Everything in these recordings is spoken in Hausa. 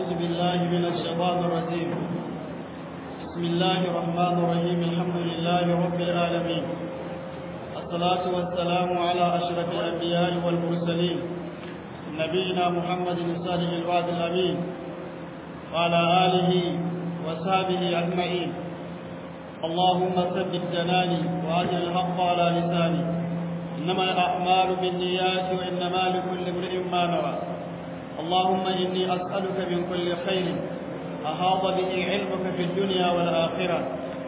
أعوذ بالله من الشيطان الرجيم بسم الله الرحمن الرحيم الحمد لله رب العالمين الصلاة والسلام على أشرف الأنبياء والمرسلين نبينا محمد الصادق الوعد الأمين وعلى آله وصحبه أجمعين اللهم ثبت جناني وأجل الحق على لساني إنما الأعمال بالنيات وإنما لكل امرئ ما نوى اللهم إني أسألك من كل خير أحاط به علمك في الدنيا والآخرة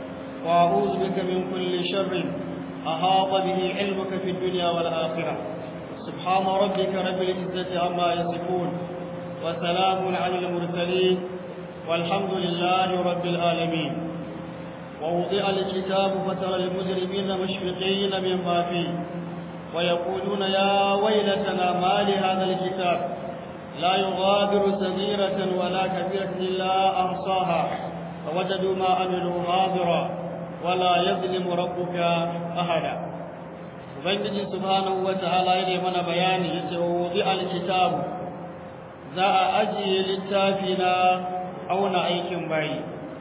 وأعوذ بك من كل شر أحاط به علمك في الدنيا والآخرة سبحان ربك رب العزة عما يصفون وسلام على المرسلين والحمد لله رب العالمين ووضع الكتاب فترى المجرمين مشفقين مما فيه ويقولون يا ويلتنا ما لهذا الكتاب لا يغادر صغيرة ولا كبيرة إلا أحصاها فوجدوا ما عملوا حاضرا ولا يظلم ربك أحدا ubangiji subhanahu wataala yana mana bayani yace wudi alkitabu za a ajiye littafi na auna aikin bayi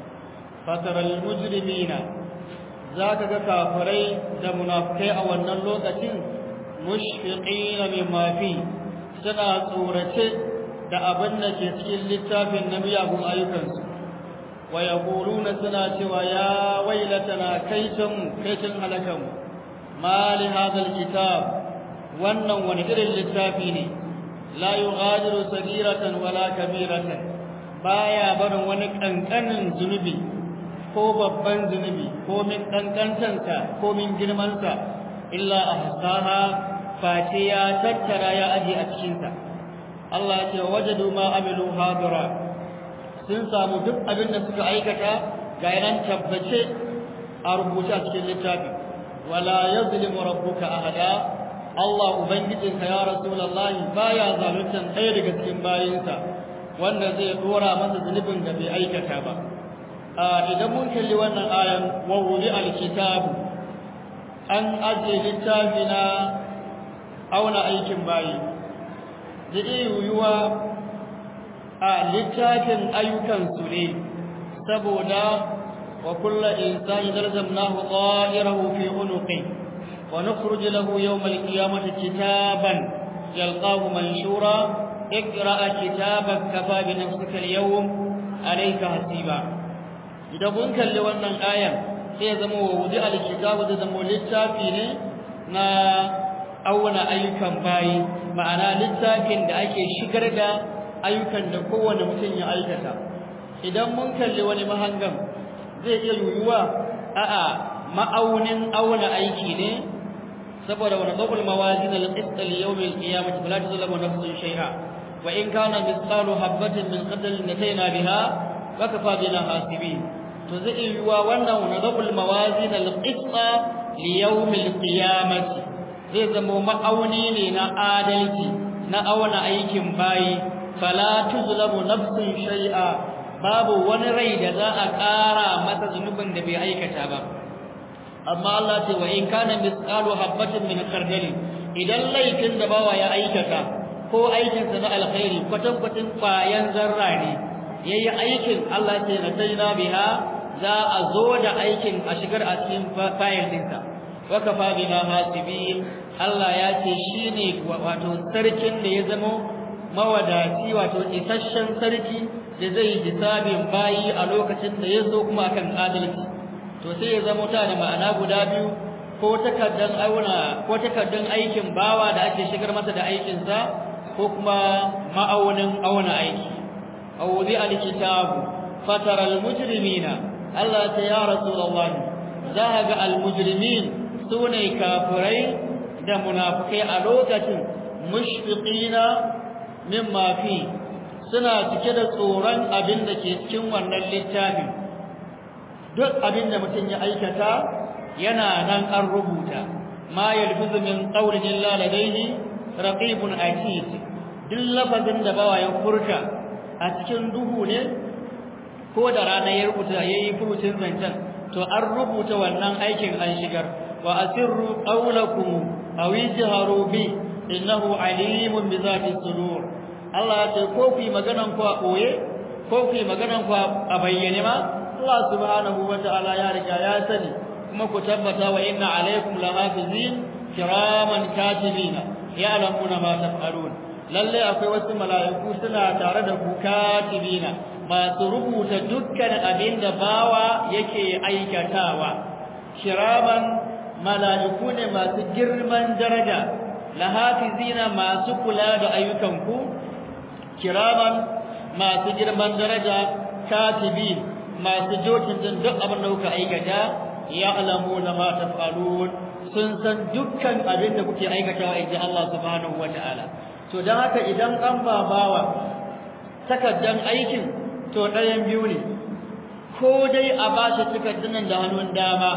fataral mujrimina zaka ga kafirai da munafikai a wannan lokacin mushfiqina mimma fi suna tsorace da abin da ke cikin littafin na miyagun ayyukansu wa yaquluna suna cewa ya wailatana kaitan kaitan halakanmu ma li hadha kitab wannan wani irin littafi ne la yughadiru sagiratan wala kabiratan baya barin wani kankanin zunubi ko babban zunubi ko min kankantansa ko min girmansa illa ahsaha fati ya tattara ya aje a cikinsa Allah ya ce wajadu ma amilu hadira sun samu duk abin da suka aikata ga yanan tabbace a rubuce a cikin littafi wala yazlimu rabbuka ahada Allah ubangijinka ya rasulullahi baya zaluntan ɗaya daga cikin bayinsa wanda zai dora masa zunubin da bai aikata ba idan mun kalli wannan ayan wa wuri alkitabu an aje littafi na auna aikin bayi da iya yiwuwa a littafin ayyukansu ne saboda wa kulla insani zarzamnahu ta'irahu fi unuqi wa nukhruj lahu yawm al-qiyamati kitaban yalqahu manshura اقرأ كتابك كفى بنفسك اليوم عليك حسيبا idan kun kalli wannan ayan sai ya zama wa wudi alkitabu da zama littafi ne na auna ayyukan bayi ma'ana littafin da ake shigar da ayyukan da kowane mutum ya aikata idan mun kalli wani mahangan zai iya yiwuwa a'a ma'aunin auna aiki ne saboda wani qabul mawazin al-qist li yawm al-qiyamah fala tuzlamu nafsun shay'a wa in kana mithqalu habatin min qadal nataina biha wa kafa bina hasibin to zai iya yiwuwa wannan wani qabul mawazin al-qist li yawm al-qiyamah zai zama ma'auni ne na adalci na auna aikin bayi fala tuzlamu nafsun shay'a babu wani rai da za a ƙara masa zunubin da bai aikata ba amma Allah ce wa in kana misqalu habatin min khardali idan laifin da bawa ya aikata ko aikin sa na alkhairi kwatan kwatin kwayan zarra ne yayi aikin Allah ce na tayna biha za a zo da aikin a shigar a cikin fayil dinsa wa kafa bina hasibin Allah ya ce shine wato sarkin da ya zama mawadaci wato isasshen sarki da zai hisabin bayi a lokacin da ya so kuma akan adalci to sai ya zama ta da ma'ana guda biyu ko takaddan auna ko takaddan aikin bawa da ake shigar masa da aikin sa ko kuma ma'aunin auna aiki awudi alkitabu fatara almujrimina Allah ta ya rasulullah za ga almujrimin sune kafirai da munafikai a lokacin mushfiqina mimma fi suna cike da tsoron abin da ke cikin wannan littafin duk abin da mutum ya aikata yana nan an rubuta ma yalfizu min qawlin illa ladayhi raqibun atid duk lafazin da bawa ya furta a cikin duhu ne ko da rana ya rubuta yayi furucin zancen to an rubuta wannan aikin an shigar wa asirru qawlakum aw ijharu bi innahu alimun bi zati sudur Allah ya ce ko ku yi maganan ku a ɓoye ko ku yi maganan ku a bayyane ma Allah subhanahu wa ta'ala ya riga ya sani kuma ku tabbata wa inna alaikum lahafizin kiraman katibina ya'lamuna ma taf'alun lalle akwai wasu mala'iku suna tare da ku katibina masu rubuta dukkan abin da bawa yake aikatawa kiraman mala'iku ne masu girman daraja lahafizina masu kula da ayyukanku kiraman masu girman daraja katibin masu jokin din duk abin da kuka aikata ya'lamuna ma taf'alun sun san dukkan abin da kuke aikatawa inda Allah subhanahu wataala to dan haka idan an babawa takaddan aikin to ɗayan biyu ne ko dai a bashi takaddan da hannun dama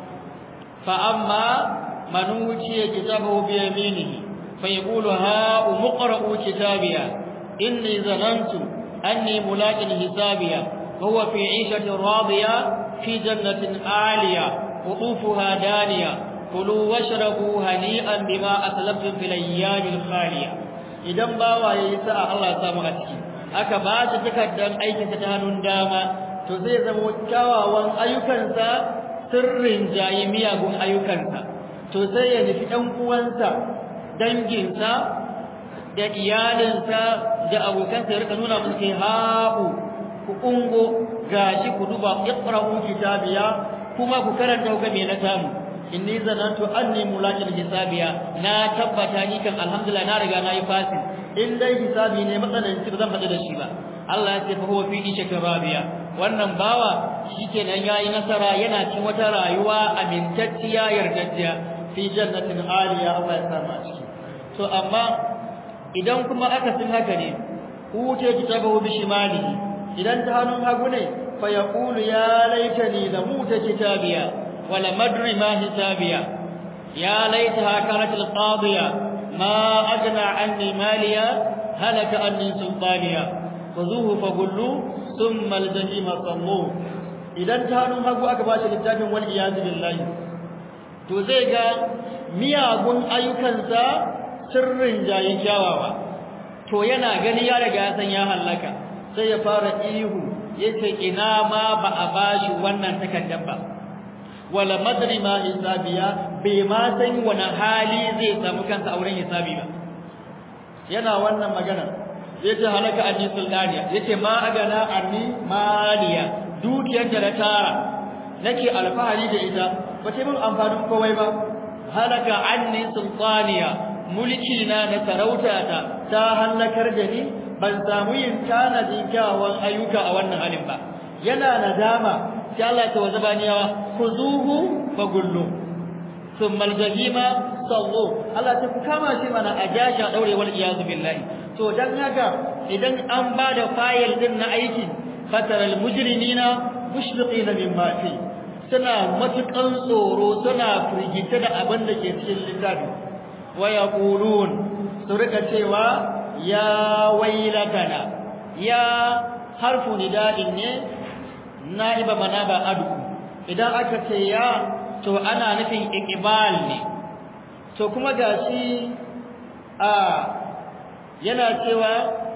fa amma man wuciya kitabahu bi yaminihi fa yaqulu ha umqra'u kitabiya inni zanantu anni mulaqin hisabiya وهو في عيشة راضية في جنة عالية قطوفها دانية كلوا واشربوا هنيئا بما أسلفتم في الأيام الخالية idan bawa ya yi sa'a Allah ya samu a ciki aka ba shi takardar aikinsa ta hannun dama to zai zama kyawawan ayyukansa sirrin jayi miyagun ayyukansa to sai ya nufi ɗan uwansa danginsa da iyalinsa da abokansa ya rika nuna musu kai ha'u ku ungo gashi ku duba iqra'u kitabiya kuma ku karanta ku me na samu inni zanantu anni mulaqin hisabiya na tabbata ni kan alhamdulillah na riga nayi fasi in dai hisabi ne matsalanci ba zan faɗi da shi ba Allah ya ce fa huwa fi ishatin rabiya wannan bawa shikenan yayi nasara yana cikin wata rayuwa amintacciya yardajjiya fi jannatin aliya Allah ya samu a ciki to amma idan kuma aka sin haka ne ute kitabahu bi shimalihi idan ta hannun hagu ne fa yaqulu ya laitani la muta kitabiya wala madri ma hisabiya ya laitaha kanat alqadiya ma ajna anni maliya halaka anni sultaniya khuzuhu fagullu thumma aljahima sallu idan ta hannun hagu aka bashi littafin wal iyaz billahi to zai ga miyagun ayyukansa sirrin jayin kyawawa to yana gani ya riga ya san ya halaka sai ya fara ihu yace ina ma ba a bashi wannan takaddar ba wala madri ma hisabiya bai ma san wani hali zai samu kansa a wurin hisabi ba yana wannan magana yace halaka anni sultaniya yace ma agana anni maliya dukiyar da na tara nake alfahari da ita ba ta min amfanin komai ba halaka anni sultaniya mulki na na sarauta ta ta halakar da ni ban samu yin tanadin kyawawan ayyuka a wannan halin ba yana nadama sai Allah ta wazaba niyawa khuzuhu fagullu thumma aljahima sallu Allah ta kama shi mana a jasha daure wal iyazu billahi to dan haka idan an bada fayil din na aiki fataral mujrimina mushfiqina mimma fi suna matukan tsoro suna firgita da abin da ke cikin littafi wa yaqulun su rika cewa ya wailatana ya harfu nida'in ne na'iba manaba adu idan aka ce ya to ana nufin iqbal ne to kuma gashi a yana cewa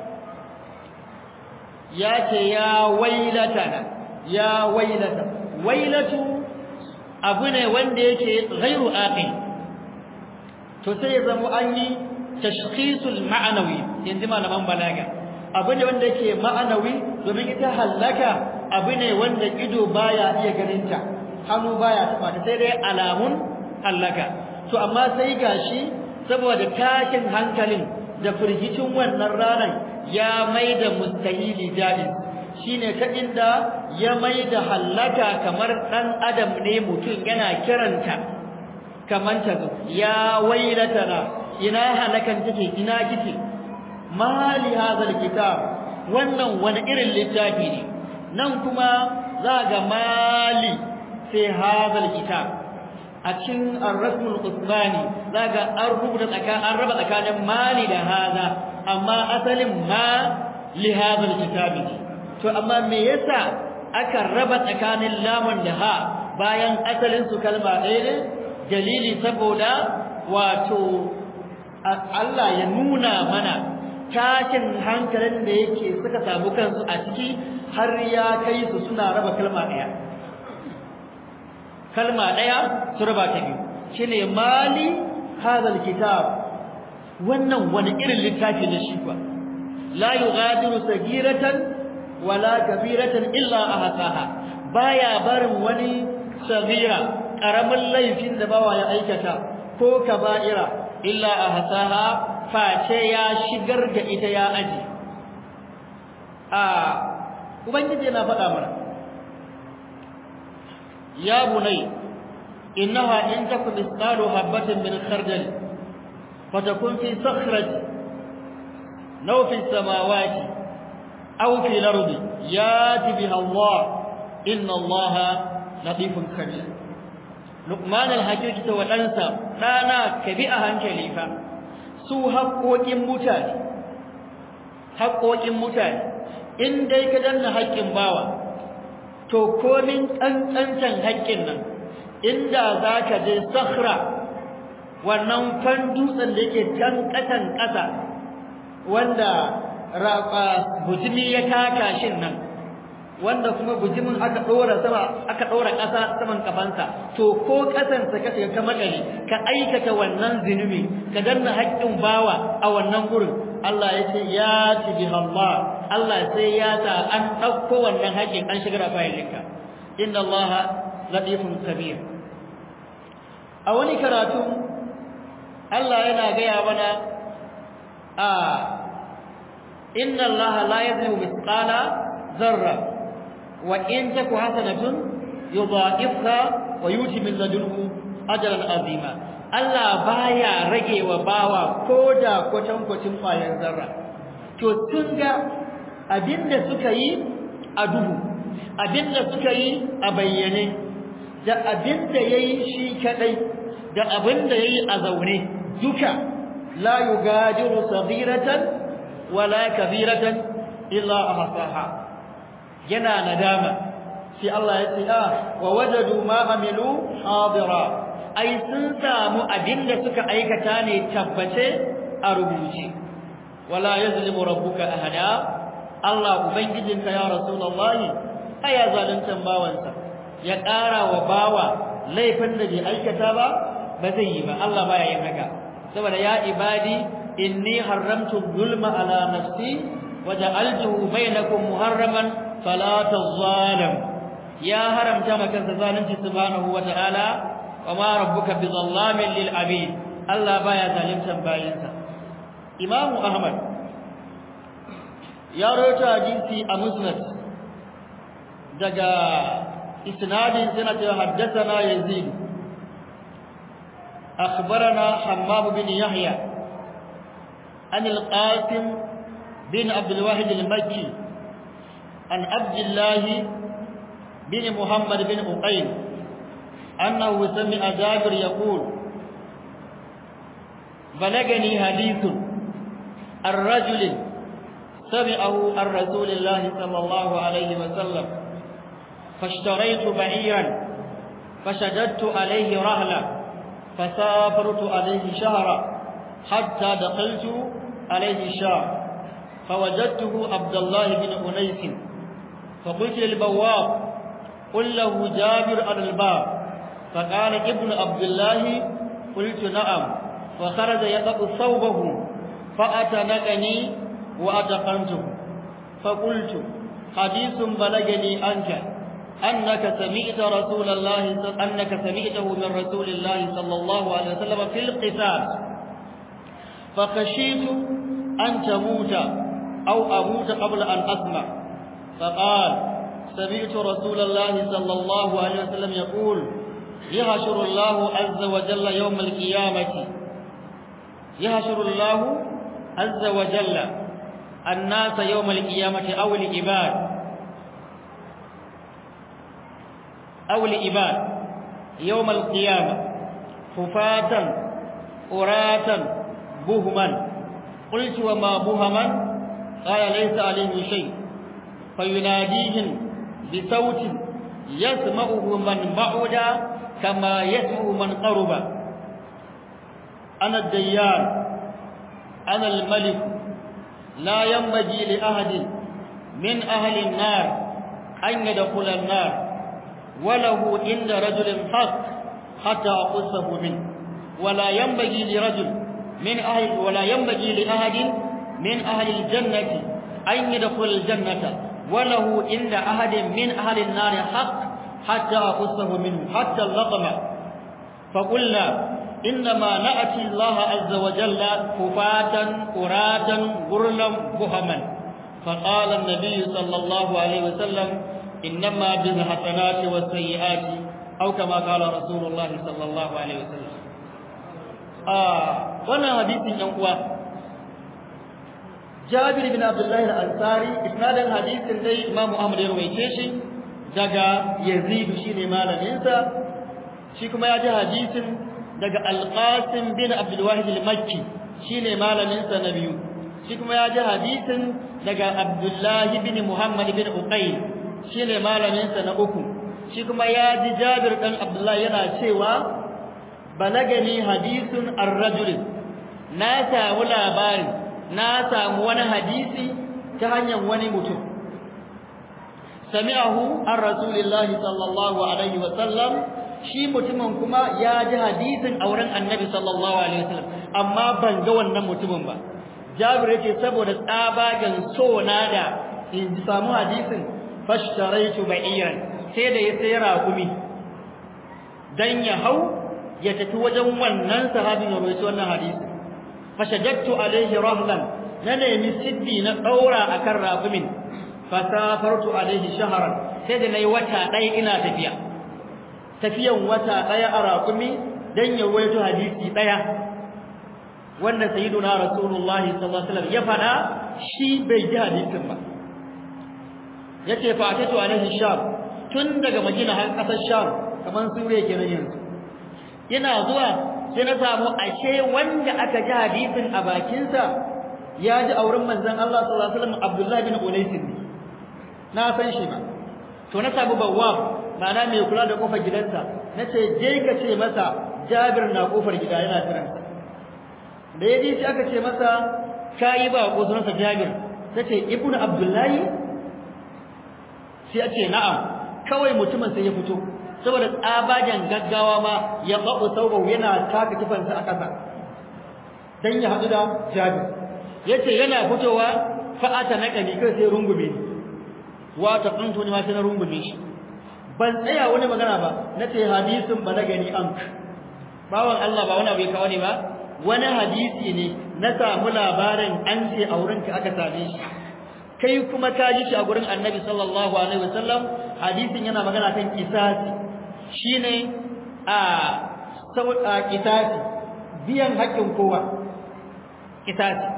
ya ce ya wailatana ya wailata wailatu abu ne wanda yake ghairu aqil to sai ya zama an yi tashkhisul ma'anawi yanzu malaman balaga abu ne wanda yake ma'anawi domin ita hallaka abu ne wanda ido baya iya ganinta hannu baya taba ta sai dai alamun hallaka to amma sai gashi saboda tashin hankalin da firgicin wannan ranar ya maida mustahili jadin shine ta inda ya maida hallaka kamar dan adam ne mutum yana kiranta kaman ta zo ya wailatana ina halakan take ina kike mali hadal kitab wannan wani irin littafi ne nan kuma za ga mali sai hadal kitab a cikin ar-rasmul usmani za ga an rubuta tsakanin an raba tsakanin mali da hada amma asalin ma li hadal kitab to amma me yasa aka raba tsakanin lamun da ha bayan asalin su kalma ɗaya ne dalili saboda wato Allah ya nuna mana tashin hankalin da yake suka samu kansu a ciki har ya kai su suna raba kalma daya kalma daya su raba ta biyu shine mali hadal kitab wannan wani irin littafi ne shi kuwa la yughadiru sagiratan wala kabiratan illa ahsaha baya barin wani sagira karamin laifin da bawa ya aikata ko kaba'ira illa ahsaha face ya shigar da ita ya aji a ubangiji yana faɗa mana ya bunai innaha in takun misqalu habatin min khardal fatakun fi sakhrati naw fi samawati aw fi al-ardi yati biha Allah inna Allah latifun khabir Luqman al-Hakim ta wadansa dana ka bi a hankali fa su haƙoƙin mutane haƙoƙin mutane in dai ka danna haƙƙin bawa to komin ƙanƙancan haƙƙin nan inda za ka je sahra wannan fan dutsen da yake can ƙasan ƙasa wanda bujimi ya taka shin nan wanda kuma bujimin aka ɗora sama aka ɗora ƙasa saman kafansa to ko ƙasansa ka shiga ka makale ka aikata wannan zinubi ka danna haƙƙin bawa a wannan gurin Allah ya ce ya ci bi Allah Allah sai ya sa an ɗauko wannan haƙƙin an shigar a fayilinka inna Allah latifun kabir a wani karatu Allah yana gaya mana a inna Allah la yazlimu mithqala zarra wa in taku hasanatun yudha'ifha wa yuti min ladunhu ajran azima Allah baya rage wa bawa koda kwatankwacin kwayar zarra to tun ga abinda suka yi a duhu abinda suka yi a bayyane da abinda yayi shi kadai da abinda yayi a zaune duka la yugadiru saghiratan wala kabiratan illa ahsaha yana nadama sai Allah ya ce ah wa wajadu ma amilu hadira ai sun samu abinda suka aikata ne tabbace a rubuce wala yazlimu rabbuka ahada Allah ubangijinka ya rasulullahi aya zaluntan bawansa ya ƙara wa bawa laifin da bai aikata ba ba zai yi ba Allah baya yin haka saboda ya ibadi inni haramtu zulma ala nafsi waja'altuhu bainakum muharraman fala tazalam ya haramta maka zalunci subhanahu wata'ala wama rabbuka bizallamin lil abid Allah baya zaluntan bayinsa Imam Ahmad ya rawaito hadisi a Musnad daga isnadin sana ta haddathana Yazid أخبرنا حمام بن يحيى عن القاسم بن عبد الواحد المكي عن عبد الله بن محمد بن أقيل أنه سمع جابر يقول بلغني حديث الرجل سمعه عن رسول الله صلى الله عليه وسلم فاشتريت بعيرا فشددت عليه رهلا فسافرت عليه شهرا حتى دخلت عليه الشهر فوجدته عبد الله بن أنيس فقلت للبواب قل له جابر على الباب فقال ابن عبد الله قلت نعم فخرج يقط ثوبه فأتنقني وأتقنته فقلت حديث بلغني عنك أنك سمعت رسول الله أنك سمعته من رسول الله صلى الله عليه وسلم في القتال فخشيت أن تموت أو أموت قبل أن أسمع فقال سمعت رسول الله صلى الله عليه وسلم يقول يحشر الله عز وجل يوم القيامة يحشر الله عز وجل الناس يوم القيامة أو العباد أو العباد يوم القيامة حفاة أراة بهما قلت وما بهما قال ليس عليه شيء فيناديهم بصوت يسمعه من بعد كما يسمع من قرب أنا الديان أنا الملك لا ينبغي لأحد من أهل النار أن يدخل النار وله عند رجل حق حتى أقصه منه ولا ينبغي لرجل من أهل ولا ينبغي لأحد من أهل الجنة أن يدخل الجنة وله عند أحد من أهل النار حق حتى أقصه منه حتى اللطمة فقلنا إنما نأتي الله عز وجل كفاة قراة غرلا بهما فقال النبي صلى الله عليه وسلم إنما بالحسنات والسيئات أو كما قال رسول الله صلى الله عليه وسلم آه وانا حديث ينقوى جابر بن عبد الله الأنصاري إسناد الحديث الذي إمام أحمد يروي daga Yazid shine malaminsa shi kuma ya ji hadisin daga Al-Qasim bin Abdul Wahid al-Makki shine malaminsa na biyu shi kuma ya ji hadisin daga Abdullah bin Muhammad bin Uqayl shine malaminsa na uku shi kuma ya ji Jabir dan Abdullah yana cewa balagani hadisun ar-rajul na samu labari na samu wani hadisi ta hanyar wani mutum sami'ahu an rasulillahi sallallahu alaihi wa sallam shi mutumin kuma ya ji hadisin auren annabi sallallahu alaihi wa sallam amma ban ga wannan mutumin ba jabir yake saboda tsabagen so na da in samu hadisin fashtaraitu ba'iran sai da ya sayar raƙumi dan ya hau ya tafi wajen wannan sahabin ya rawaito wannan hadisi fashajjatu alaihi rahlan na nemi siddi na daura akan raƙumin fasafartu alaihi shahran sai da nayi wata ɗaya ina tafiya tafiyan wata ɗaya a raƙumi dan ya rawaito hadisi ɗaya wanda sayyiduna rasulullahi sallallahu alaihi wasallam ya fada shi bai ji hadisin ba yace fa atatu alaihi sham tun daga madina har kasar sham kaman suriya kenan yanzu ina zuwa sai na samu ashe wanda aka ji hadisin a bakinsa ya ji auren manzon Allah sallallahu alaihi wasallam Abdullah bin Unais na san shi ba to na samu bawwab ma'ana mai kula da kofar gidansa nace je ka ce masa Jabir na kofar gida yana kiransa da yaji sai aka ce masa kai ba ko sunansa Jabir tace ibnu Abdullahi sai a ce na'am kawai mutumin sai ya fito saboda tsabagen gaggawa ma ya babu saubau yana taka kifansa a ƙasa dan ya haɗu da Jabir yace yana fitowa fa'ata na kani kai sai rungume ni wa ta kuntu ni ma sai na rungume shi ban tsaya wani magana ba nace hadisin ba na gani an bawan Allah ba wani abu ya kawo ne ba wani hadisi ne na samu labarin an ce a wurinka aka same shi kai kuma ka ji shi a gurin annabi sallallahu alaihi wasallam hadisin yana magana kan kisasi shine a sau a kisasi biyan haƙƙin kowa kisasi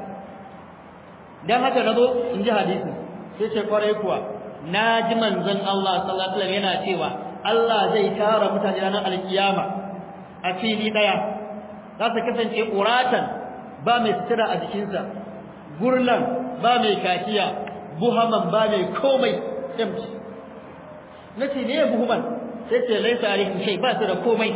dan haka nazo in ji hadisin sai ce kwarai kuwa na ji manzon Allah sallallahu alaihi wasallam yana cewa Allah zai tara mutane ranar alkiyama a fili daya za su kasance ƙuratan ba mai sutura a jikinsa gurlan ba mai kakiya buhaman ba mai komai empty nace ne buhuman sai ce laisa alaihim shay ba su da komai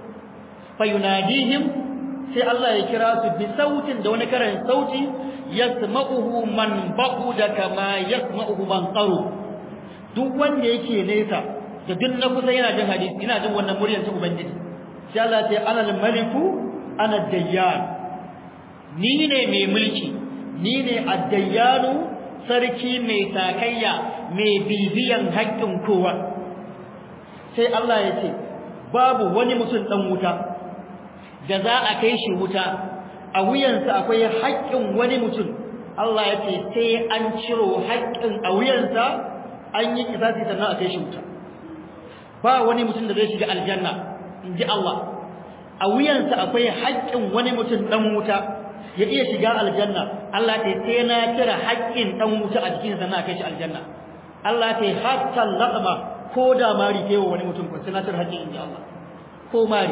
fayunadihim sai Allah ya kira su bi sautin da wani karan sauti yasma'uhu man ba'uda kama yasma'uhu man qaru duk wanda yake nesa da duk na kusa yana jin hadisi yana jin wannan muryar ta ubangiji sai Allah ya ce ana al-maliku ana dayyan ni ne mai mulki ni ne ad-dayyanu sarki mai takayya mai bibiyan haƙƙin kowa sai Allah ya ce babu wani mutum dan wuta da za a kai shi wuta a wuyansa akwai haƙƙin wani mutum Allah ya ce sai an ciro haƙƙin a wuyansa an yi kisasi sannan a kai shi wuta ba wani mutum da zai shiga aljanna in ji Allah a wuyansa akwai haƙƙin wani mutum dan wuta ya iya shiga aljanna Allah ta sai na cire haƙƙin dan wuta a jikinsa na kai shi aljanna Allah ta hatta laqma ko da mari kai wani mutum ko sai na cire haƙƙin inji Allah ko mari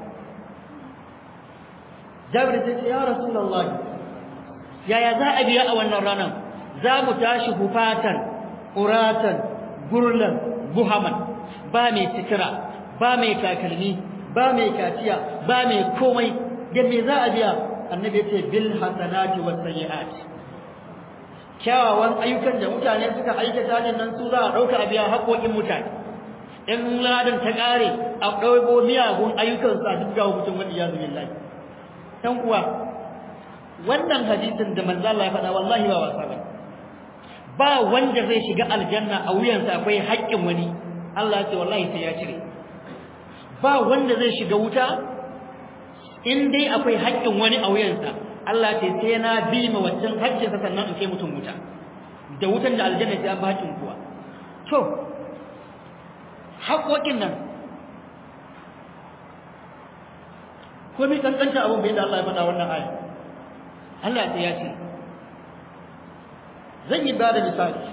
Jabir ta ce ya Rasulullah yaya za a biya a wannan ranar za mu tashi hufatan uratan gurlan buhaman ba mai sitira ba mai takalmi ba mai kaciya ba mai komai da me za a biya annabi ya ce bil hasanati was sayyi'at kyawawan ayyukan da mutane suka aikata ne nan su za a ɗauka a biya haƙoƙin mutane in ladan ta ƙare a ɗauko miyagun ayyukansu a duk gawo mutum wani ya zubi lai ɗan uwa wannan hadisin da manzo Allah ya faɗa wallahi ba wasa ba ba wanda zai shiga aljanna a wuyansa akwai haƙƙin wani Allah ya ce wallahi sai ya cire ba wanda zai shiga wuta in dai akwai haƙƙin wani a wuyansa Allah ce sai na bi ma wancan haƙƙinsa sannan in kai mutum wuta da wutan da aljanna sai an ba haƙƙin kuwa to haƙoƙin nan ko mi kankanta abin bai da Allah ya faɗa wannan aya Allah sai ya ce zan yi bada misali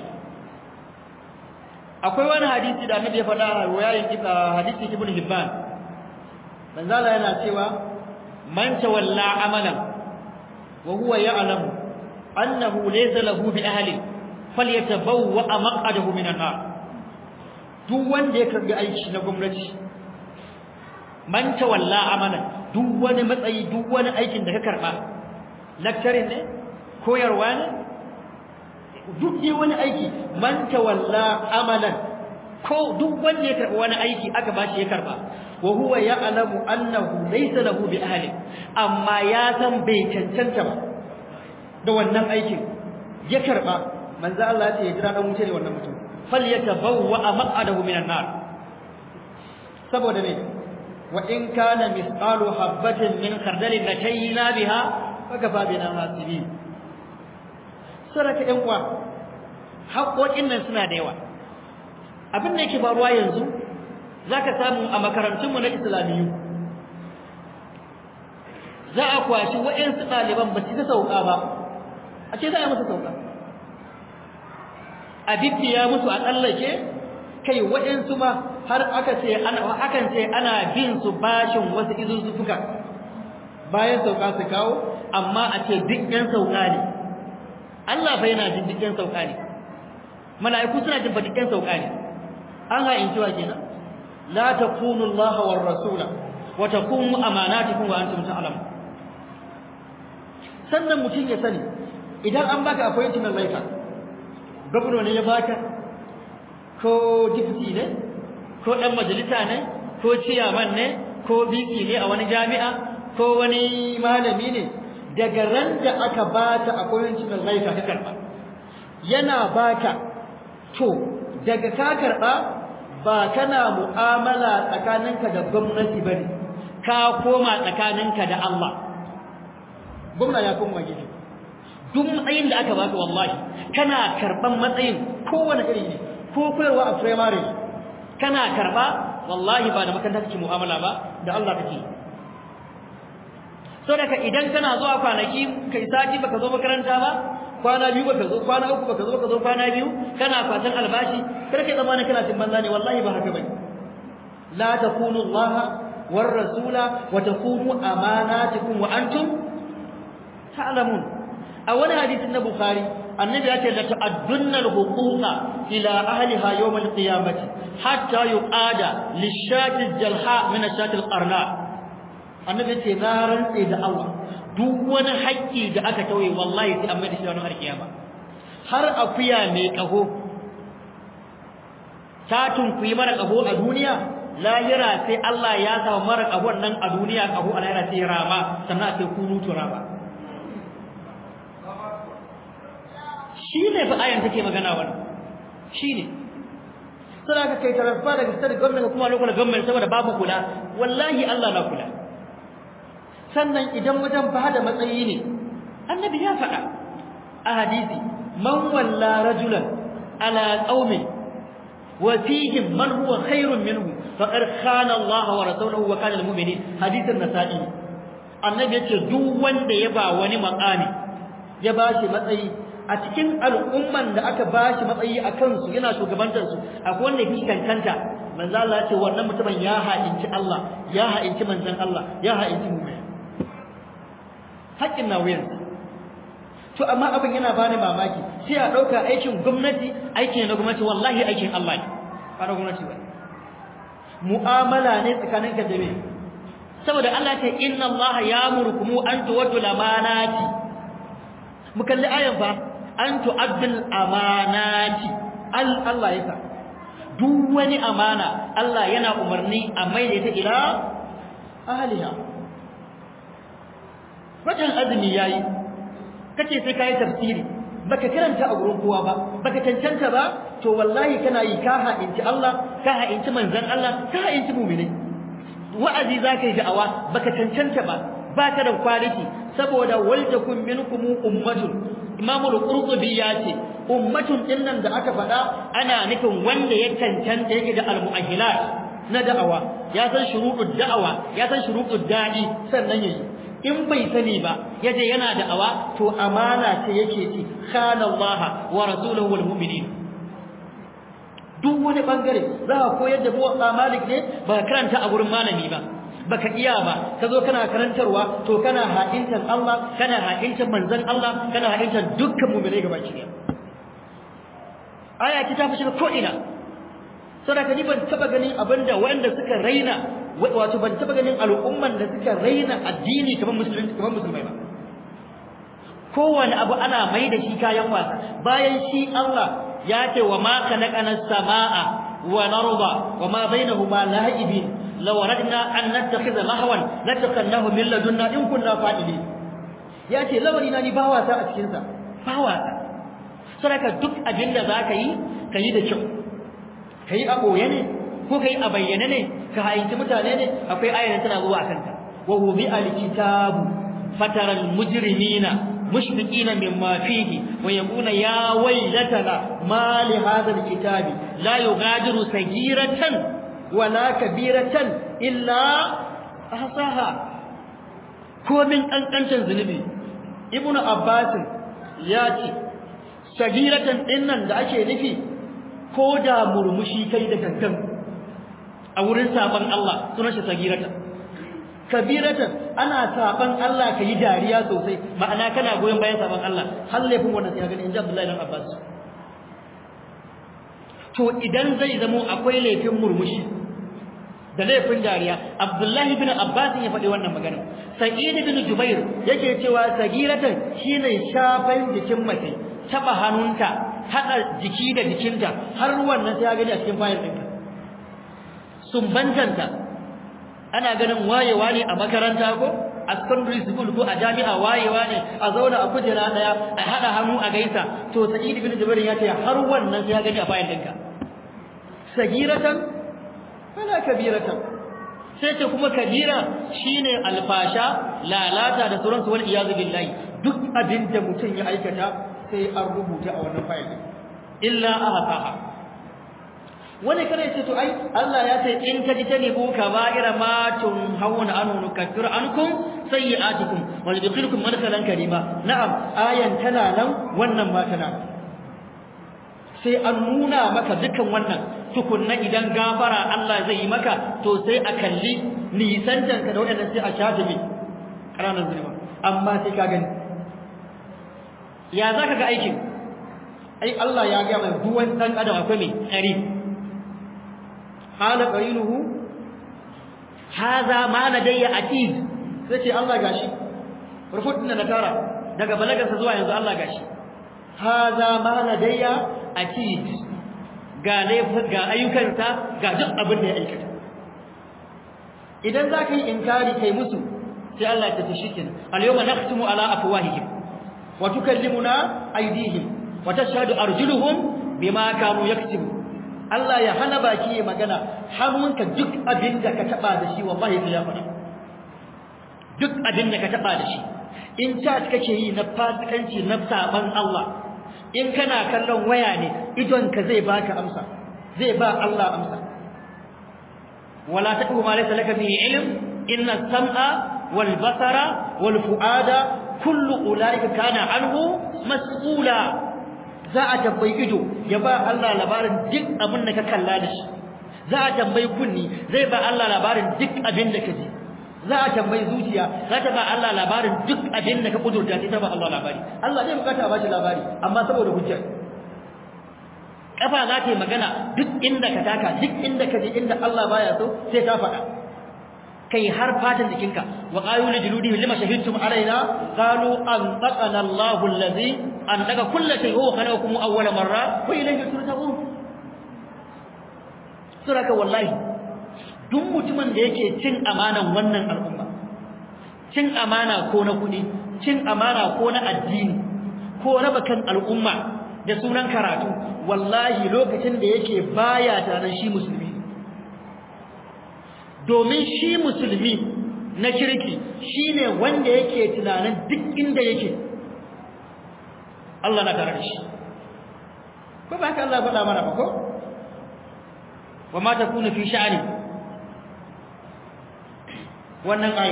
akwai wani hadisi da annabi ya faɗa a riwayatin ibn hadisi ibn hibban manzala yana cewa man tawalla amalan wa huwa ya'lamu annahu laysa lahu bi ahli falyatabawwa maq'adahu minan nar duk wanda ya karbi aiki na gwamnati man tawalla amalan duk wani matsayi duk wani aikin da ka karba lecturing ne koyarwa ne duk dai wani aiki man tawalla amalan ko duk wanda ya karba wani aiki aka bashi ya karba wa huwa ya'lamu annahu laysa lahu bi ahli amma ya san bai cancanta ba da wannan aikin ya karba manzo Allah ya ce ya jira dan wuce ne wannan mutum falyatabawwa maq'adahu minan nar saboda me wa in kana misqalu habatin min khardalin latayna biha fakafa bina hasibin saraka yan uwa haƙoƙin nan suna da yawa abin da yake faruwa yanzu zaka samu a makarantun mu na islamiyu za a kwashi wa'ansu ɗaliban ba su ta sauka ba a ce za a yi musu sauka a bibbiya musu a tsallake kai waɗansu ma har aka ce ana akan ce ana bin su bashin wasu izuzzuka bayan sauka su kawo amma a ce duk ɗan sauka ne Allah fa yana jin duk ɗan sauka ne mala'iku suna jin duk ɗan sauka ne an ha'inci wa kenan la takunu Allah war rasula wa takunu amanatikum wa antum ta'lamun sannan mutum ya sani idan an baka appointment letter gwamna ne ya baka ko dipti ne ko ɗan majalisa ne ko ciyaman ne ko biki ne a wani jami'a ko wani malami ne daga ran da aka bata appointment letter ka karba yana baka to daga ka karba ba kana mu'amala tsakaninka da gwamnati bane ka koma tsakaninka da Allah gwamna ya koma gefe duk matsayin da aka baka wallahi kana karban matsayin kowane iri ne ko koyarwa a primary kana karba wallahi ba da makaranta kake mu'amala ba da Allah kake so daga idan kana zuwa kwanaki kai sati baka zo makaranta ba kwana biyu baka zo kwana uku baka zo baka zo kwana biyu kana fatan albashi kar kai zamanin kana cin banza ne wallahi ba haka bane la takunu Allah war rasula wa takunu amanatikum wa antum ta'lamun a wani hadisin na bukhari annabi ya ce la ta'addunna al-huquqa ila ahliha yawm al-qiyamati hatta yuqada lish-shati al-jalha min ash-shati al-qarna annabi ce na rantse da Allah duk wani haƙƙi da aka tauye wallahi sai an mai da shi ranar kiyama har akuya mai kaho ta tunkuyi mara kaho a duniya lahira sai Allah ya sa mara kahon nan a duniya kaho a lahira sai rama sannan sai kunu turaba shi ne fa ayan take magana wannan shi ne sai ka kai tarafa daga state government kuma local government saboda babu kula wallahi Allah na kula sannan idan wajen bada matsayi ne annabi ya faɗa a hadisi man walla rajulan ala qaumi wa fihim man huwa khairun minhu faqad khana Allah wa rasuluhu wa kana almu'minin hadisin nasa'i annabi yace duk wanda ya ba wani makami ya bashi matsayi a cikin al'umman da aka bashi matsayi a kansu yana shugabantar su akwai wanda yake kankanta manzo Allah ya ce wannan mutumin ya ha'inci Allah ya ha'inci manzon Allah ya ha'inci mu'min haƙƙin na wuyansa to amma abin yana bani mamaki sai a ɗauka aikin gwamnati aikin na gwamnati wallahi aikin Allah ne ba na gwamnati ba mu'amala ne tsakanin ka da me saboda Allah ce inna Allah ya'murukum an tuwaddu lamanati mu kalli ayan fa an tu'addil amanati al Allah yasa duk wani amana Allah yana umarni a maida ta ila ahliha watan azumi yayi kace sai kai tafsiri baka karanta a gurin kowa ba baka cancanta ba to wallahi kana yi ka ha'inci Allah ka ha'inci manzon Allah ka ha'inci mu'mini wa'azi zaka yi da'awa baka cancanta ba baka da quality saboda waltakum minkum ummatun Imam al-Qurtubi ya ce ummatun dinnan da aka faɗa ana nufin wanda ya cancanta yake da al-mu'ahhilat na da'awa ya san shuruɗud da'awa ya san shuruɗud da'i sannan yayi in bai sani ba yaje yana da'awa to amana ce yake ci khana Allah wa rasuluhu wal mu'minin duk wani bangare za ka koyar da buwa malik ne ba karanta a gurin malami ba baka iya ba ka zo kana karantarwa to kana ha'intan Allah kana ha'intan manzon Allah kana ha'intan dukkan mu'minai gaba ki aya ta tafi shiga ko ina saboda ni ban taba ganin abinda wanda suka raina wato ban taba ganin al'umman da suka raina addini kamar musulmi kamar musulmai ba kowane abu ana mai da shi kayan wasa bayan shi Allah ya ce wa ma khalaqana samaa wa narda wa ma bainahuma la'ibin law radna an nattakhidha lahwan latakhannahu min ladunna in kunna fa'ilin ya ce lawari na ni ba wasa a cikin sa ba wasa saboda duk abin da zaka yi ka yi da kyau ka yi a boye ne ko ka yi a bayyane ne ka hayyanci mutane ne akwai ayar tana zuwa akan ka wa hubi alkitabu fataral mujrimina mushfiqina mimma fihi wa yaquna ya waylatana ma li hadha alkitabi la yughadiru sagiratan wala kabiratan illa ahsaha komin kankancin zunubi ibnu abbas ya ce sagiratan dinnan da ake nufi ko da murmushi kai da gangan a wurin saban Allah sunan shi sagiratan kabiratan ana saban Allah kai dariya sosai ma'ana kana goyen bayan saban Allah har laifin wannan sai gani inji Abdullahi ibn Abbas to idan zai zamo akwai laifin murmushi da laifin dariya Abdullahi ibn Abbas ya faɗi wannan magana Sa'id ibn Jubair yake cewa sagiratan shine shafan jikin mace taba hannunta hada jiki da jikinta har wannan sai ya gani a cikin fayil ɗinka sumbantanta ana ganin wayewa ne a makaranta ko a secondary school ko a jami'a wayewa ne a zauna a kujera daya a hada hannu a gaisa to sa'id ibn jubair ya ce har wannan sai ya gani a fayil ɗinka sagiratan wala kabiratan sai ce kuma kabira shine alfasha lalata da sauransu wal iyazu billahi duk abin da mutum ya aikata sai an rubuta a wannan fayil illa ahsaha wani kare ce to ai Allah ya ce in ka ji tanibu kaba'ira ma tun hawuna anu nukaffir ankum sayyi'atikum wa nudkhilukum madkhalan karima na'am ayan tana nan wannan ma tana sai an nuna maka dukan wannan tukunna idan gafara Allah zai yi maka to sai a kalli nisantanka da waɗannan sai a shafe mi ƙananan zulma amma sai ka gani ya za ka ga aikin ai Allah ya ga mai duwan ɗan adam akwai mai tsari hala qarinuhu hadha ma ladayya atid sai ce Allah gashi rufutun na tara daga balagarsa zuwa yanzu Allah gashi hadha ma ladayya atid ga laifin ga ayyukansa ga duk abin da ya aikata idan za ka yi inkari kai musu sai Allah ta tashi kin al-yawma nakhtimu ala afwahihim wa tukallimuna aydihim wa tashhadu arjuluhum bima kanu yaktubu Allah ya hana baki ya magana hannunka duk abin da ka taba da shi wallahi sai ya faɗa duk abin da ka taba da shi in ta kake yi na fasikanci na saban Allah in kana kallon waya ne idonka zai baka amsa zai ba Allah amsa wala taqu ma laysa laka bihi ilm inna as-sam'a wal basara wal fu'ada kullu ulaika kana anhu mas'ula za a tambayi ido ya ba Allah labarin duk abin da ka kalla da shi za a tambayi kunni zai ba Allah labarin duk abin da ka ji za a tambayi zuciya za ta ba Allah labarin duk abin da ka kudurta sai ta ba Allah labari Allah zai bukata ba shi labari amma saboda hujjar kafa za ta yi magana duk inda ka taka duk inda ka je inda Allah baya so sai ta faɗa kai har fatan jikinka wa qalu li juludihim lima shahidtum alaina qalu anqana Allahu allazi anqaka kull shay huwa khalaqakum awwala marra wa ilayhi turja'un suraka wallahi duk mutumin da yake cin amanan wannan al'umma cin amana ko na kudi cin amana ko na addini ko raba kan al'umma da sunan karatu wallahi lokacin da yake baya tare shi musulmi domin shi musulmi na kirki shine wanda yake tunanin duk inda yake Allah na tare da shi ko ba haka Allah faɗa mana ba ko wa ma takunu fi sha'ani wannan ayi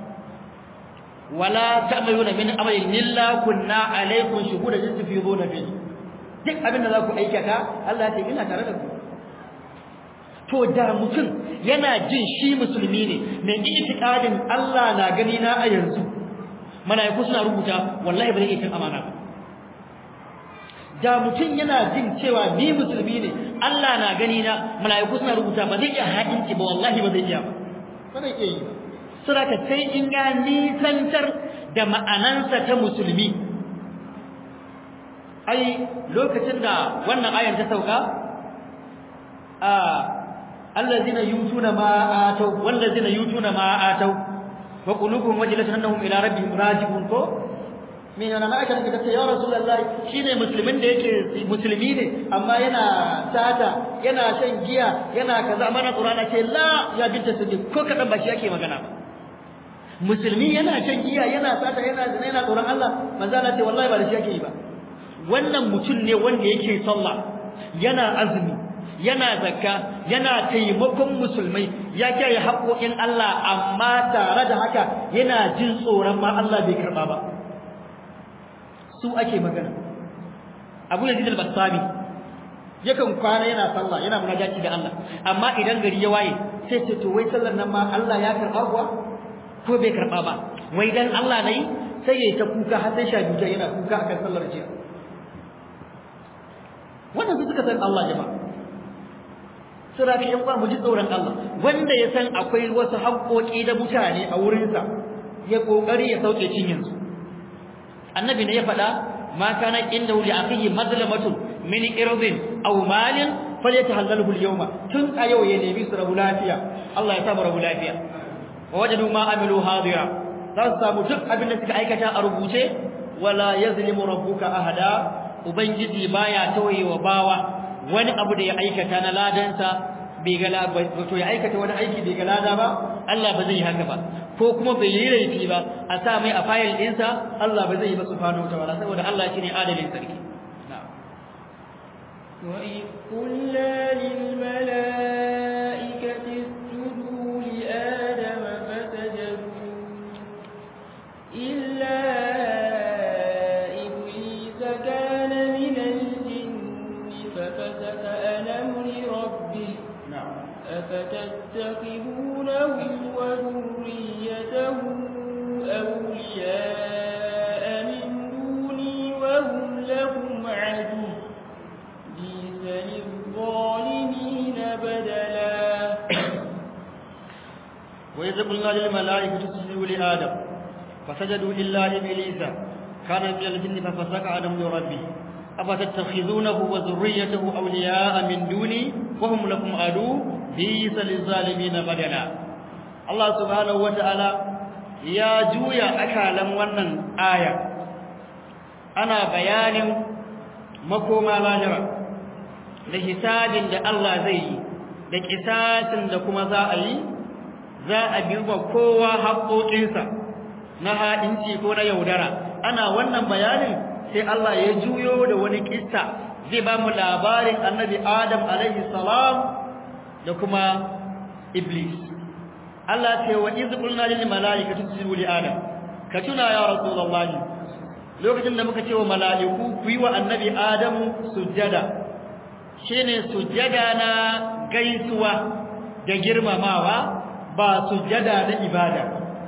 wala ta'maluna min amalin illa kunna alaykum shuhuda tafiduna fi duk abin da za ku aikata Allah ya ce ina tare da ku to da mutum yana jin shi musulmi ne mai itikadin Allah na gani na a yanzu malaiku suna rubuta wallahi ba zai iya amana ba da mutum yana jin cewa ni musulmi ne Allah na gani na malaiku suna rubuta ba zai iya haƙinci ba wallahi ba zai iya ba ba zai iya yi saboda sai in ya nisantar da ma'anansa ta musulmi ai lokacin da wannan ayan ta sauka a allazina yutuna ma atau wallazina yutuna ma atau wa qulubuhum wajilatun annahum ila rabbihim raji'un ko min ana aka da kace ya rasulullahi shine musulmin da yake musulmi ne amma yana tata yana shan giya yana kaza mana qur'ana ce la ya binta siddiq ko kadan ba shi yake magana ba musulmi yana shan giya yana tata yana zina yana tsoron Allah manzo Allah ce wallahi ba da shi yake yi ba wannan mutum ne wanda yake sallah yana azumi yana zakka yana taimakon musulmai ya kiyaye haƙoƙin Allah amma tare da haka yana jin tsoron ma Allah bai karba ba su ake magana Abu Yazid al-Bastami yakan kwana yana sallah yana munajati da Allah amma idan gari ya waye sai ce to wai sallar nan ma Allah ya karba kuwa ko bai karba ba wai dan Allah nayi sai yayi ta kuka har sai sha biyu yana kuka akan sallar jiya wannan su suka san Allah jama'a sura ka yan mu ji tsoron Allah wanda ya san akwai wasu haƙoƙi da mutane a wurinsa ya kokari ya sauke cinyin su annabi ne ya faɗa ma kana inda li akhihi madlamatun min irdin aw malin falyatahallalhu al-yawma tun a yau ya nemi su rabu lafiya Allah ya samu rabu lafiya wa wajadu ma amilu hadira za su samu duk abin da suka aikata a rubuce wala yazlimu rabbuka ahada ubangiji baya tawaye wa bawa wani abu da ya aikata na ladansa bai ga to ya aikata wani aiki bai ga lada ba Allah ba zai yi haka ba ko kuma bai yi laifi ba a sa mai a fayil ɗinsa Allah ba zai yi ba subhanahu wataala saboda Allah shine adalin sarki وإذ قلنا للملائكة اسجدوا لآدم فسجدوا إلا إبليس كان من الجن ففسق عن أمر ربه أفتتخذونه وذريته أولياء من دوني وهم لهم عدو بئس للظالمين بدلا وإذ قلنا للملائكة اسجدوا لآدم فسجدوا إلا إبليس كان من الجن ففسق عن أمر ربه أفتتخذونه وذريته أولياء من دوني وهم لكم عدو بئس للظالمين بدلا الله سبحانه وتعالى يا جويا أكالا ونن آية أنا بيان مكوما لاجرا لحساب da Allah zai yi da kisasin da kuma za a yi za a bi wa kowa haƙoƙinsa na haɗinci ko na yaudara ana wannan bayanin sai Allah ya juyo da wani kissa zai ba mu labarin annabi Adam alaihi salam da kuma Iblis Allah ce wa iz qulna lil malaikati isjudu li Adam ka tuna ya rasulullahi lokacin da muka ce wa mala'iku ku yi wa annabi Adam sujjada shine sujjada na gaisuwa da girmamawa ba sujjada na ibada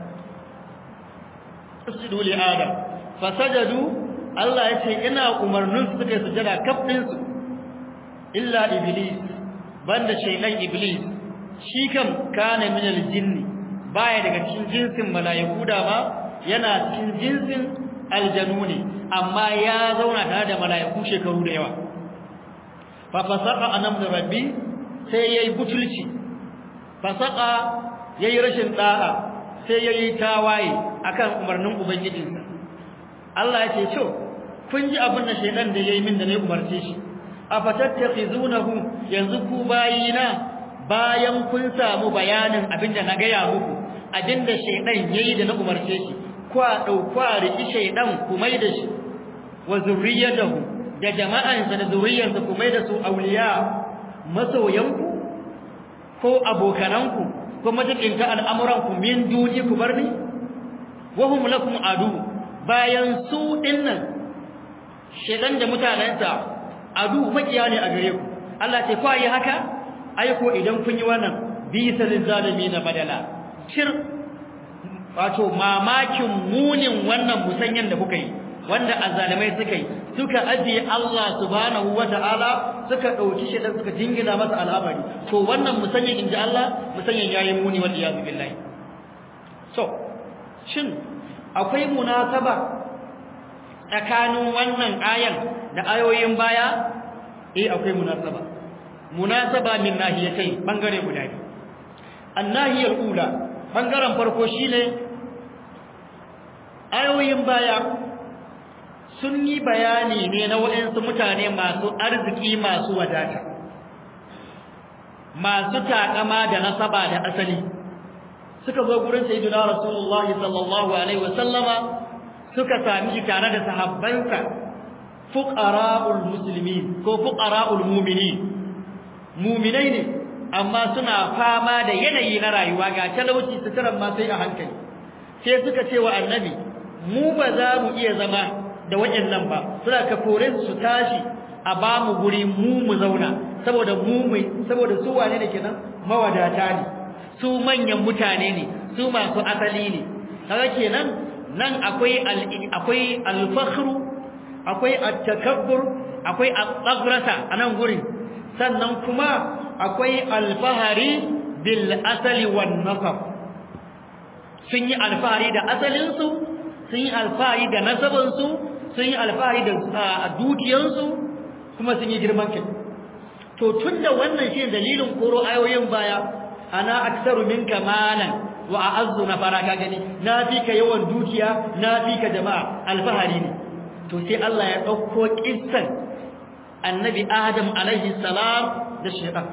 isjudu li Adam fasajadu Allah ya ce ina umarnin su suka sujada kafin su illa iblis banda shaytan iblis shi kam kana min aljinni baya daga cikin jinsin mala'iku da ba yana cikin jinsin aljanu ne amma ya zauna tare da mala'iku shekaru da yawa fa fasaqa anam rabbi sai yayi butulci fasaqa yayi rashin da'a sai yayi tawaye akan umarnin ubangijinsa Allah ya ce to kun ji abin da shaydan da yayi min da ne umarce shi afatattakhizunahu yanzu ku bayina bayan kun samu bayanin abin da na gaya muku abin da shaydan yayi da na umarce shi kwa dauka riki shaydan ku mai da shi wa zurriyatahu da jama'ansa da zuriyarsa ku mai da su auliya masoyanku ko abokananku ko majikinta al'amuranku min duni ku bar ni wahum lakum adu bayan su dinnan shedan da mutanensa adu makiya ne a gare ku Allah ce kwa yi haka aiko idan kun yi wannan bisa na badala cir wato mamakin munin wannan musanyan da kuka yi wanda azzalimai suka yi suka ajiye Allah subhanahu wata'ala suka dauki shi dan suka jingina masa al'amari to wannan musanyan inji Allah musanyan yayi muni wal iyaz billahi so shin akwai munasaba tsakanin wannan ayan da ayoyin baya eh akwai munasaba munasaba min nahiyatai bangare guda biyu annahiyar ula bangaren farko shine ayoyin baya sun yi bayani ne na waɗansu mutane masu arziki masu wadata masu takama da nasaba da asali suka zo gurin sayyidina rasulullah sallallahu alaihi wasallama suka sami shi tare da sahabbansa fuqara'ul muslimin ko fuqara'ul mu'minin mu'minai ne amma suna fama da yanayi na rayuwa ga talauci suturan ma sai a hankali sai suka ce wa annabi mu ba za mu iya zama da waɗannan ba suna ka kore su tashi a ba mu guri mu mu zauna saboda mu mu saboda su wane ne kenan mawadata ne su manyan mutane ne su masu asali ne kaga kenan nan akwai akwai al-fakhru akwai at-takabbur akwai at-taghrasa anan gurin sannan kuma akwai al-fahari bil asali wan nasab sun yi alfahari da asalinsu sun yi alfahari da nasabansu sun yi alfahari da dukiyarsu kuma sun yi girman kai to tunda wannan shi dalilin koro ayoyin baya ana aksaru minka malan wa a'azzu nafara ka gani na fi ka yawan dukiya na fi ka jama'a alfahari ne to sai Allah ya dauko kissan annabi Adam alaihi salam da shaytan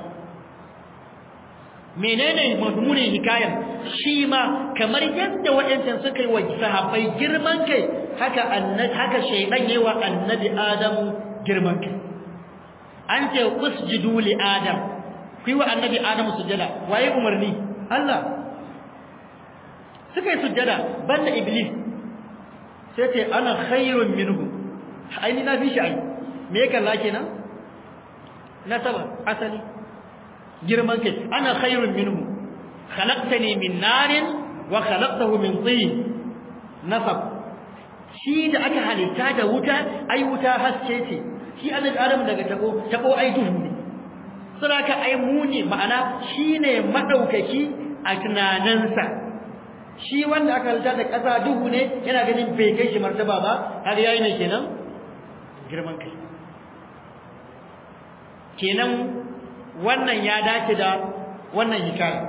menene mazmunin hikayar shi ma kamar yadda waɗancan suka yi wa sahabbai girman kai haka annabi haka shaydan yayi wa annabi Adam girman kai an ce usjudu li Adam kuyi wa annabi Adam sujada waye umarni Allah suka yi sujada banda iblis sai ce ana khairun minhu aini na fi shi ai me kalla kenan nasaba asali girman kai ana khairun minhu khalaqtani min narin wa khalaqtahu min tin nasab shi da aka halitta da wuta ai wuta haske ce shi annabi adam daga tabo tabo ai duhu ne saboda ai muni ma'ana shine madaukaki a tunaninsa shi wanda aka halitta da ƙasa duhu ne yana ganin bai kai shi martaba ba har yayi ne kenan girman kai kenan wannan ya dace da wannan hikaya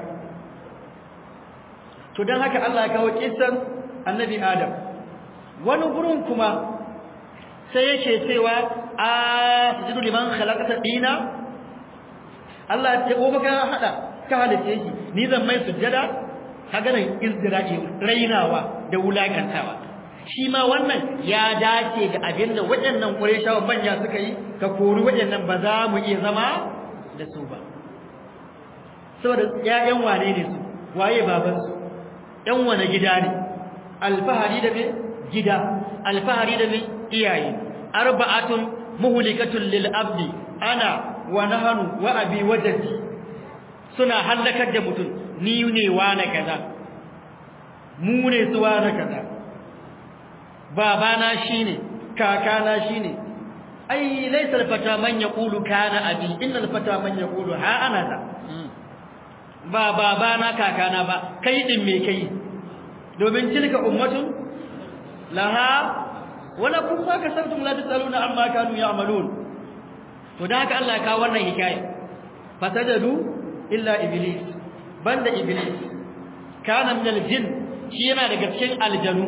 to dan haka Allah ya kawo kissan annabi Adam wani gurin kuma sai yake cewa a sujudu liman khalaqata dina Allah ya ko baka hada ka halice shi ni zan mai sujjada kaga nan izdira'i rainawa da wulakantawa shi ma wannan ya dace da abinda waɗannan Qurayshawa manya suka yi ka kori waɗannan ba za mu iya zama da su ba saboda ƴaƴan wane ne su waye baban su ƴan wane gida ne alfahari da me gida alfahari da me iyaye arba'atun muhlikatun lil abdi ana wa nahnu wa abi wajdi suna halakar da mutum ni ne wane kaza mu ne su wane kaza babana shine kakana shine ai laysa al-fata man yaqulu kana abi inna al-fata man yaqulu ha ana ta ba babana kakana ba kai din me kai domin tilka ummatun laha wala kun ba ka sabtum la tasaluna amma kanu ya'malun to da haka Allah ya kawo wannan hikaya fasajadu illa iblis banda iblis kana min aljin shi yana daga cikin aljanu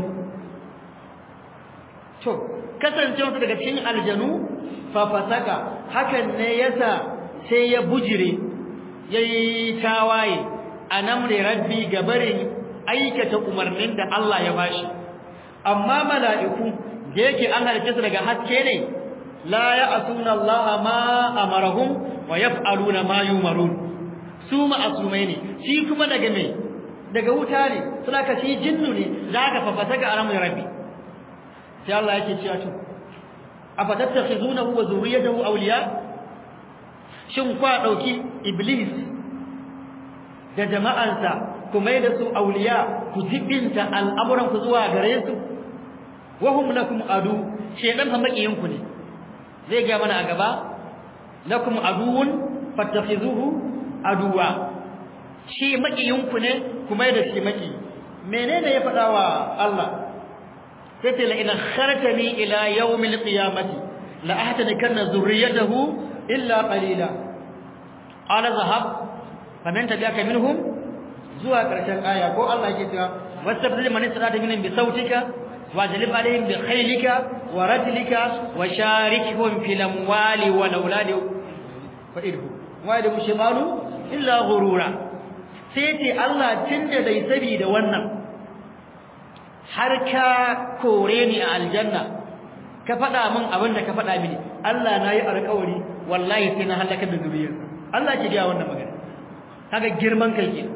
to kasancewa daga cikin aljanu fa fasaka hakan ne yasa sai ya bujire yayi tawaye anamri rabbi gabarin aikata umarnin da Allah ya bashi amma mala'iku da yake an halice su daga haske ne la ya'suna Allah ma amarahum wa yaf'aluna ma yumarun su ma'asumai ne shi kuma daga me daga wuta ne suna ka shi jinnu ne zaka fafata ga alamun rabbi sai Allah yake cewa to afatattakhizunahu wa zurriyatahu awliya shin kwa dauki iblis da jama'ansa ku mai da su awliya ku jibinta al'amuran ku zuwa gare su wa hum lakum adu shedan fa makiyin ku ne zai ga mana a gaba lakum aduwwun fattakhizuhu aduwa shi makiyin ku ne ku mai da shi maki menene ya faɗa wa Allah sai ce la in kharajani ila yawmil qiyamati la ahtanikanna zurriyatahu illa qalila qala zahab faman tabi'aka minhum zuwa karshen aya ko Allah yake cewa wastabdil man istata minhum bi sautika wajlib alaihim bi khaylika wa rajlika wa sharikhum fil amwali wal auladi fa idhu wa yadu shimalu illa ghurura sai ce Allah tunda dai sabi da wannan har ka kore ni a aljanna ka faɗa min abin da ka faɗa mini Allah na yi alƙawari wallahi sai na halaka da zuriyar Allah ke gaya wannan magana kaga girman kai ke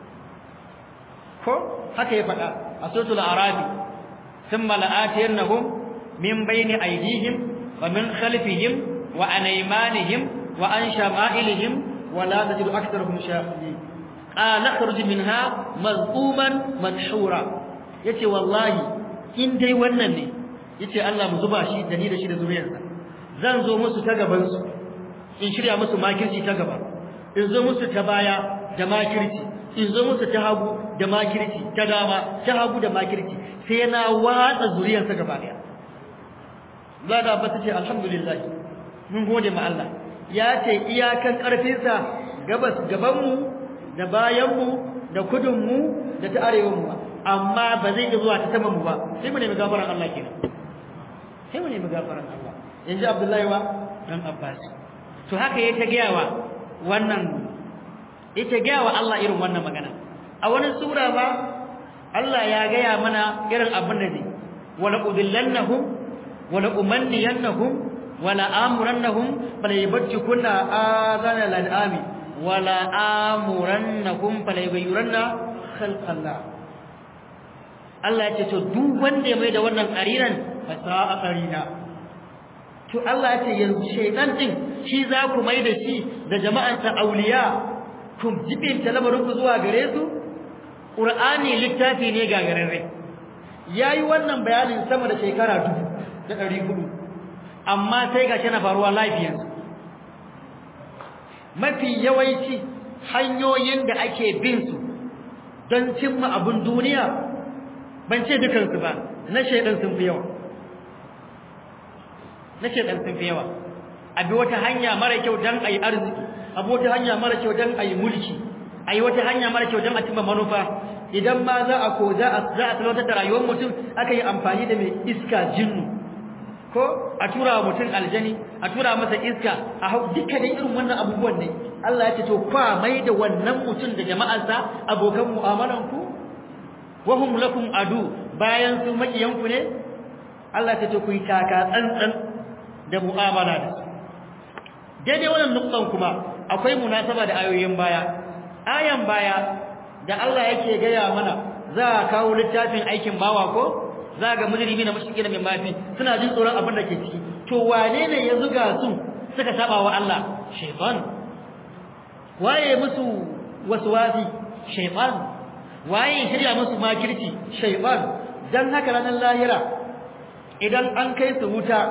ko haka ya faɗa a suratul arabi thumma la'atiyannahum min bayni aydihim wa min khalfihim wa an aymanihim wa an shama'ilihim wa la tajidu aktharahum shakirin qala akhruj minha mazquman madhura yace wallahi in dai wannan ne yace Allah mu zuba shi da ni da shi da zuriyarsa zan zo musu ta gaban su in shirya musu makirci ta gaba in zo musu ta baya da makirci in zo musu ta hagu da makirci ta dama ta hagu da makirci sai na watsa zuriyarsa gaba daya Zada ba ta ce alhamdulillah mun gode ma Allah ya ce iyakan karfinsa gabas gabanmu da bayanmu da kudinmu da ta arewanmu ba amma ba zai iya zuwa ta saman mu ba sai mu nemi gafaran Allah kenan sai mu nemi gafaran Allah yanzu Abdullahi wa dan Abbas to haka yayi ta gayawa wannan ita gayawa Allah irin wannan magana a wani sura ba Allah ya gaya mana irin abin da zai wala udillannahum wala umanniyannahum wala amurannahum fala yabtikunna azana al'ami wala amurannahum fala yughayyiranna khalqallah Allah ya ce to duk wanda ya mai da wannan qarinan fa sa'a qarina to Allah ya ce yanzu shaytan din shi za ku mai da shi da jama'an sa auliya ku jibin talamarin ku zuwa gare su Qur'ani littafi ne gagararre yayi wannan bayanin sama da shekara dubu da ɗari hudu amma sai ga na faruwa lafiyarsu mafi yawanci hanyoyin da ake bin su don cimma abin duniya ban ce dukansu ba na shaidan sun fi yawa na shaidan sun fi yawa abi wata hanya mara kyau don a yi arziki abi wata hanya mara kyau don a yi mulki a yi wata hanya mara kyau don a cimma manufa idan ma za a ko za a talautar da rayuwar mutum aka yi amfani da mai iska jinnu ko a tura wa mutum aljani a tura masa iska a hau dukkanin irin wannan abubuwan ne Allah ya ce to kwa mai da wannan mutum da jama'arsa abokan mu'amalan ku wa hum lakum adu bayan su makiyan ku ne Allah ya ce to ku yi taka tsantsan da mu'amala da su daidai wannan nuktan kuma akwai munasaba da ayoyin baya ayan baya da Allah yake gaya mana za a kawo littafin aikin bawa ko za ga mujrimi na mushriki na min mafi suna jin tsoron abin da ke ciki to wane ne ya zuga su suka saba wa Allah shaytan waye musu waswasi shaytan waye shirya musu makirci shaytan dan haka ranar lahira idan an kai su wuta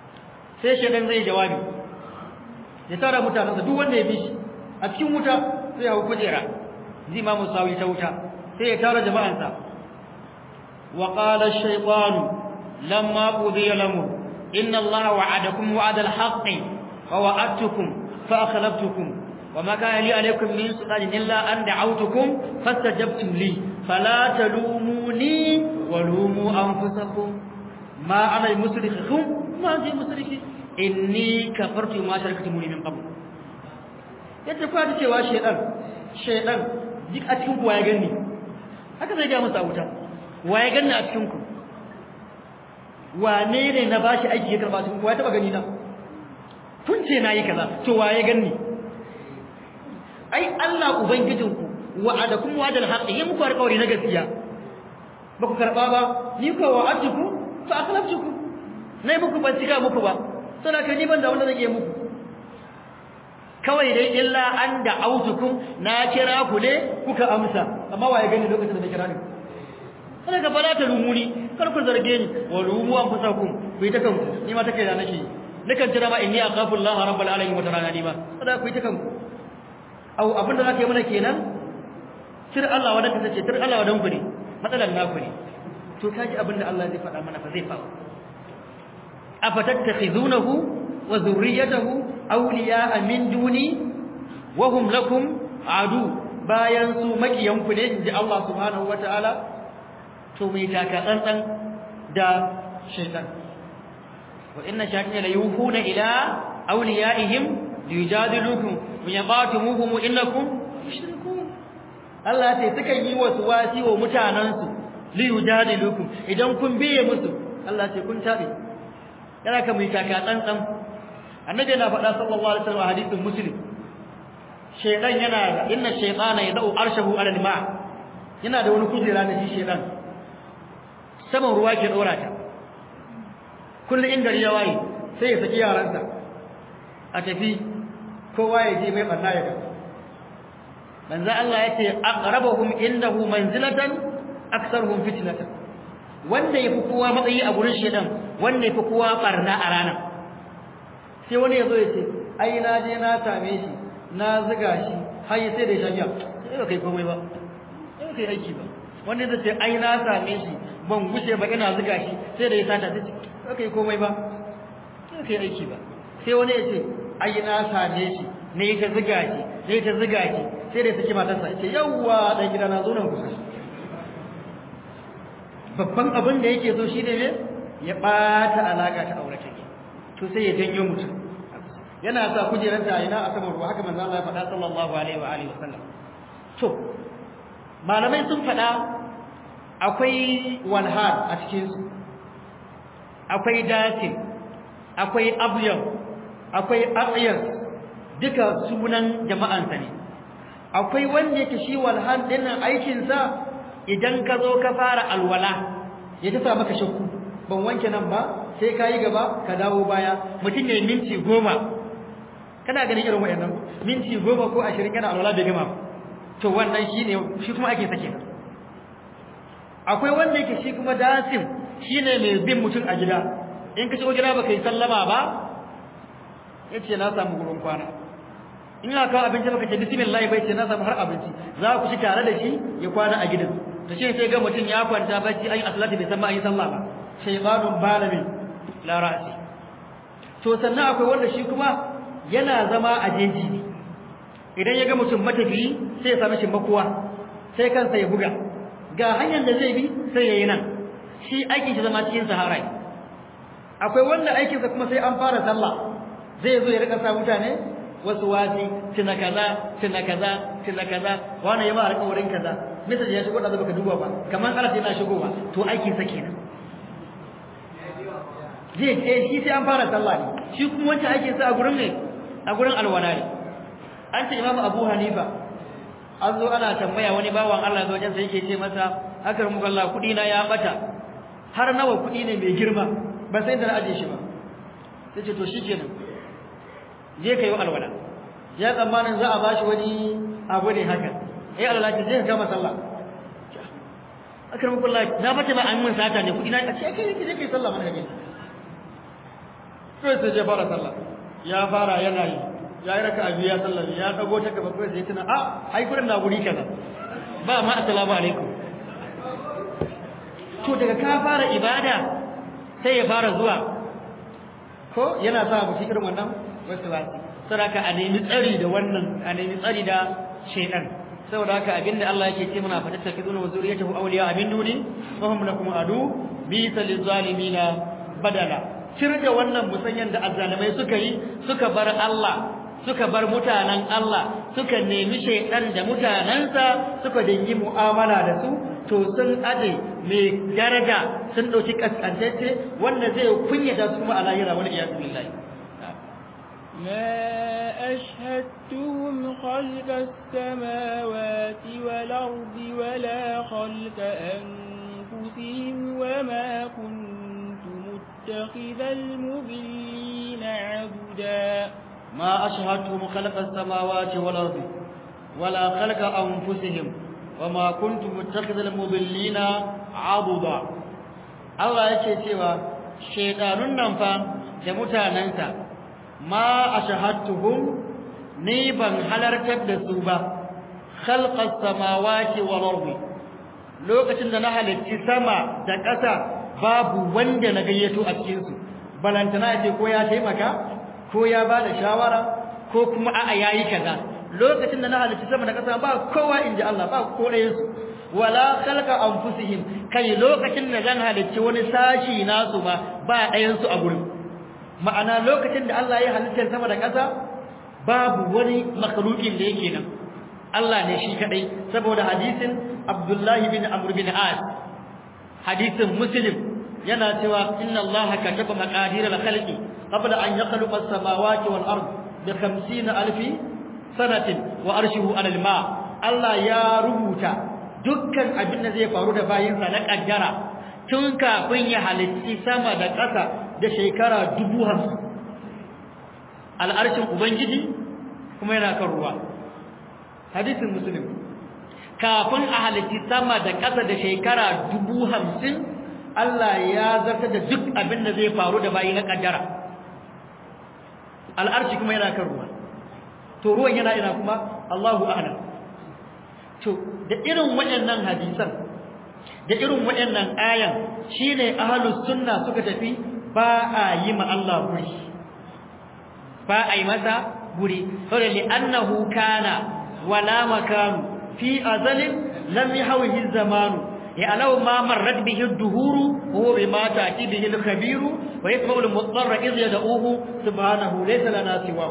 sai shaytan zai jawabi ya tara mutanensa duk wanda ya bi shi a cikin wuta sai hau kujera zai ma musawi ta wuta sai ya tara jama'ansa wa qala ash-shaytanu lamma qudiya lamur inna allaha wa'adakum wa'ada al-haqqi wa wa'adtukum fa akhlaftukum وما كان لي عليكم من سلطان إلا أن دعوتكم فاستجبتم لي فلا تلوموني ولوموا أنفسكم ما أنا بمصرخكم ما أنت بمصرخي إني كفرت ما شركتموني من قبل yadda kuwa ta cewa shaidan shaidan duk a cikin ku waye ganni haka zai ga masa wuta waye ganni a cikin ku wane ne na bashi aiki ya karba cikin ku waye taba gani na kun ce nayi kaza to waye ganni ai Allah ubangijinku wa'adakum wa'adal haqqi yi muku alƙawari na gaskiya ba ku karba ba ni ko wa'adtuku fa akhlaftuku nayi muku ban cika muku ba saboda ni ban da wanda zan yi muku kawai dai illa an da autukum na kira ku ne kuka amsa amma waye gani lokacin da na kira ni kada ka fara ta rumuni kar ku zarge ni wa rumu an fusakum ku yi ta kanku ni ma ta kai da nake nakan jira ma inni akhafu Allah rabbul alamin wa tarana ni ma kada ku yi ta kanku au abinda zaka yi mana kenan sir Allah wadan ka sace sir Allah wadan ku ne matsalan naku ne to kaji abinda Allah zai faɗa mana fa zai faru afatattakhizunahu wa zurriyatahu awliya'a min duni wa hum lakum adu bayan su makiyanku ne inji Allah subhanahu wataala to mai taka tsantsan da shaytan wa inna shayatin la yuhuna ila awliyaihim liyujadilukum wa yaqatumuhum innakum mushrikun Allah ce suka yi wasu wasi wa mutanansu liyujadilukum idan kun biye musu Allah ce kun tabe yana ka mai taka tsantsan annabi yana faɗa sallallahu alaihi wasallam hadisin muslim shaytan yana inna shaytana yad'u arshahu ala al-ma yana da wani kujera da shi shaytan saman ruwa ke dora ta kullun inda ya waye sai ya saki yaransa a tafi kowa ya je mai barna ya ga manzo Allah yace aqrabuhum indahu manzilatan aktsaruhum fitnatan wanda yafi kowa matsayi a gurin shedan wanda yafi kowa barna a ranar sai wani yazo ya ce ai na je na same shi na zuga shi har sai da shagiya sai ba kai komai ba sai kai aiki ba wanda zai ce ai na same shi ban gushe ba ina zuga shi sai da ya sata sai ba kai komai ba sai kai aiki ba sai wani ya ce ai na same shi ne ta zuga shi ne ta zuga shi sai da ya saki matarsa ya ce yawwa dan gida na zo nan kusa babban abin da yake so shine ne ya bata alaka ta aure take to sai ya janyo mutum yana sa kujerar ta ina a saman ruwa haka manzo Allah ya faɗa sallallahu alaihi wa alihi wasallam to malamai sun faɗa akwai walhad a cikin su akwai datin akwai abyad akwai aqyas duka sunan jama'ansa ne akwai wanda yake shi walhad dinnan aikin sa idan ka zo ka fara alwala ya tafa maka shakku ban wanke nan ba sai ka yi gaba ka dawo baya mutum ya yi minti goma kana ganin irin wayannan minti goma ko ashirin yana alwala bai gama to wannan shi ne shi kuma ake sake akwai wanda yake shi kuma dasim shi ne mai bin mutum a gida in ka shigo gida ba ka yi sallama ba ya ce na samu gurin kwana in ya kawo abinci baka ce bismillah bai ce na samu har abinci za ku ci tare da shi ya kwana a gidan to shi sai ga mutum ya kwanta bacci ayi asalati bai san ma ayi sallah ba shaytanun balami la ra'si to sannan akwai wanda shi kuma yana zama a jeji ne idan ya ga mutum matafiyi sai ya sami shi makuwa sai kansa ya buga ga hanyar da zai bi sai ya yi nan shi aikin shi zama cikin sahara akwai wanda aikinsa kuma sai an fara sallah zai zo ya rika sa mutane wasu wasi tuna kaza tuna kaza tuna kaza wani yama alƙawarin kaza misal ya shigo da baka duba ba kamar Allah yana shigowa to aiki sa kenan je eh shi sai an fara sallah ne shi kuma wancan aikin sa a gurin ne a gurin alwala ne an ce Imam Abu Hanifa an zo ana tambaya wani bawan Allah zo wajen sai yake ce masa akar muka Allah kudi na ya bata har nawa kudi ne mai girma ba sai da na aje shi ba sai ce to shikenan je ka yi alwala ya tsammanin za a ba shi wani abu ne haka eh alwala ce je ka kama sallah akar muku Allah na fata ba an mun sata ne kudi na a ce kai je kai sallah mana gaje to sai je fara sallah ya fara yana yi ya yi raka abu ya sallar ya dago ta gaba kawai sai tuna a ai gurin na guri kaza ba ma assalamu alaikum to daga ka fara ibada sai ya fara zuwa ko yana sa mu irin wannan wasu ba saboda a nemi tsari da wannan a nemi tsari da shaytan saboda haka abinda Allah yake ce muna fatatta kiduna wa zuriyatahu awliya abin duni wa hum lakum adu bi zalimina badala da wannan musanyan da azzalimai suka yi suka bar Allah suka bar mutanen Allah suka nemi shaytan da mutanansa suka dingi mu'amala da su to sun ade mai daraja sun dauki kaskantacce wanda zai kunyata su kuma a lahira wal iyad billahi ما أشهدتهم خلق السماوات والأرض ولا خلق أنفسهم وما كنت متخذ المضلين عبدا ما أشهدتهم خلق السماوات والأرض ولا خلق أنفسهم وما كنت متخذ المضلين عضدا Allah yake cewa shedanun nan fa da mutanansa ma ashahadtuhum ni ban halartar da su ba khalqas samawati wal ardi lokacin da na halarci sama da ƙasa babu wanda na gayyato a cikin su balantana ce ko ya taimaka ko ya bada shawara ko kuma a'a yayi kaza lokacin da na halarci sama da ƙasa ba kowa inji Allah ba ko ɗayan su wala khalqa anfusihim kai lokacin da zan halarci wani sashi nasu ba ba ɗayan su a gurin ma'ana lokacin da Allah ya halittar sama da ƙasa babu wani makhluqin da yake nan Allah ne shi kadai saboda hadisin Abdullah bin Amr bin As hadisin Muslim yana cewa inna Allah kataba maqadir al-khalqi qabla an yakhluqa as-samawati wal ard bi 50 alf sanatin wa arshuhu 'ala al-ma Allah ya rubuta dukkan abin da zai faru da bayinsa na kaddara tun kafin ya halitti sama da ƙasa da shekara dubu hamsin al'arshin ubangiji kuma yana kan ruwa hadisin musulun kafin a halitti sama da ƙasa da shekara dubu hamsin Allah ya zarta da duk abin da zai faru da bayi na ƙaddara al'arshi kuma yana kan ruwa to ruwan yana ina kuma Allahu a'lam to da irin waɗannan hadisan da irin waɗannan ayan shine ahlus sunna suka tafi ba a yi ma Allah guri ba a yi masa guri saboda li annahu kana wala makanu fi azalin lam yahwihi zamanu ya alau ma marrat bihi ad-duhuru huwa bima ta'ti bihi al-khabiru wa yasma'u al-mudarra idh yad'uhu subhanahu laysa lana siwa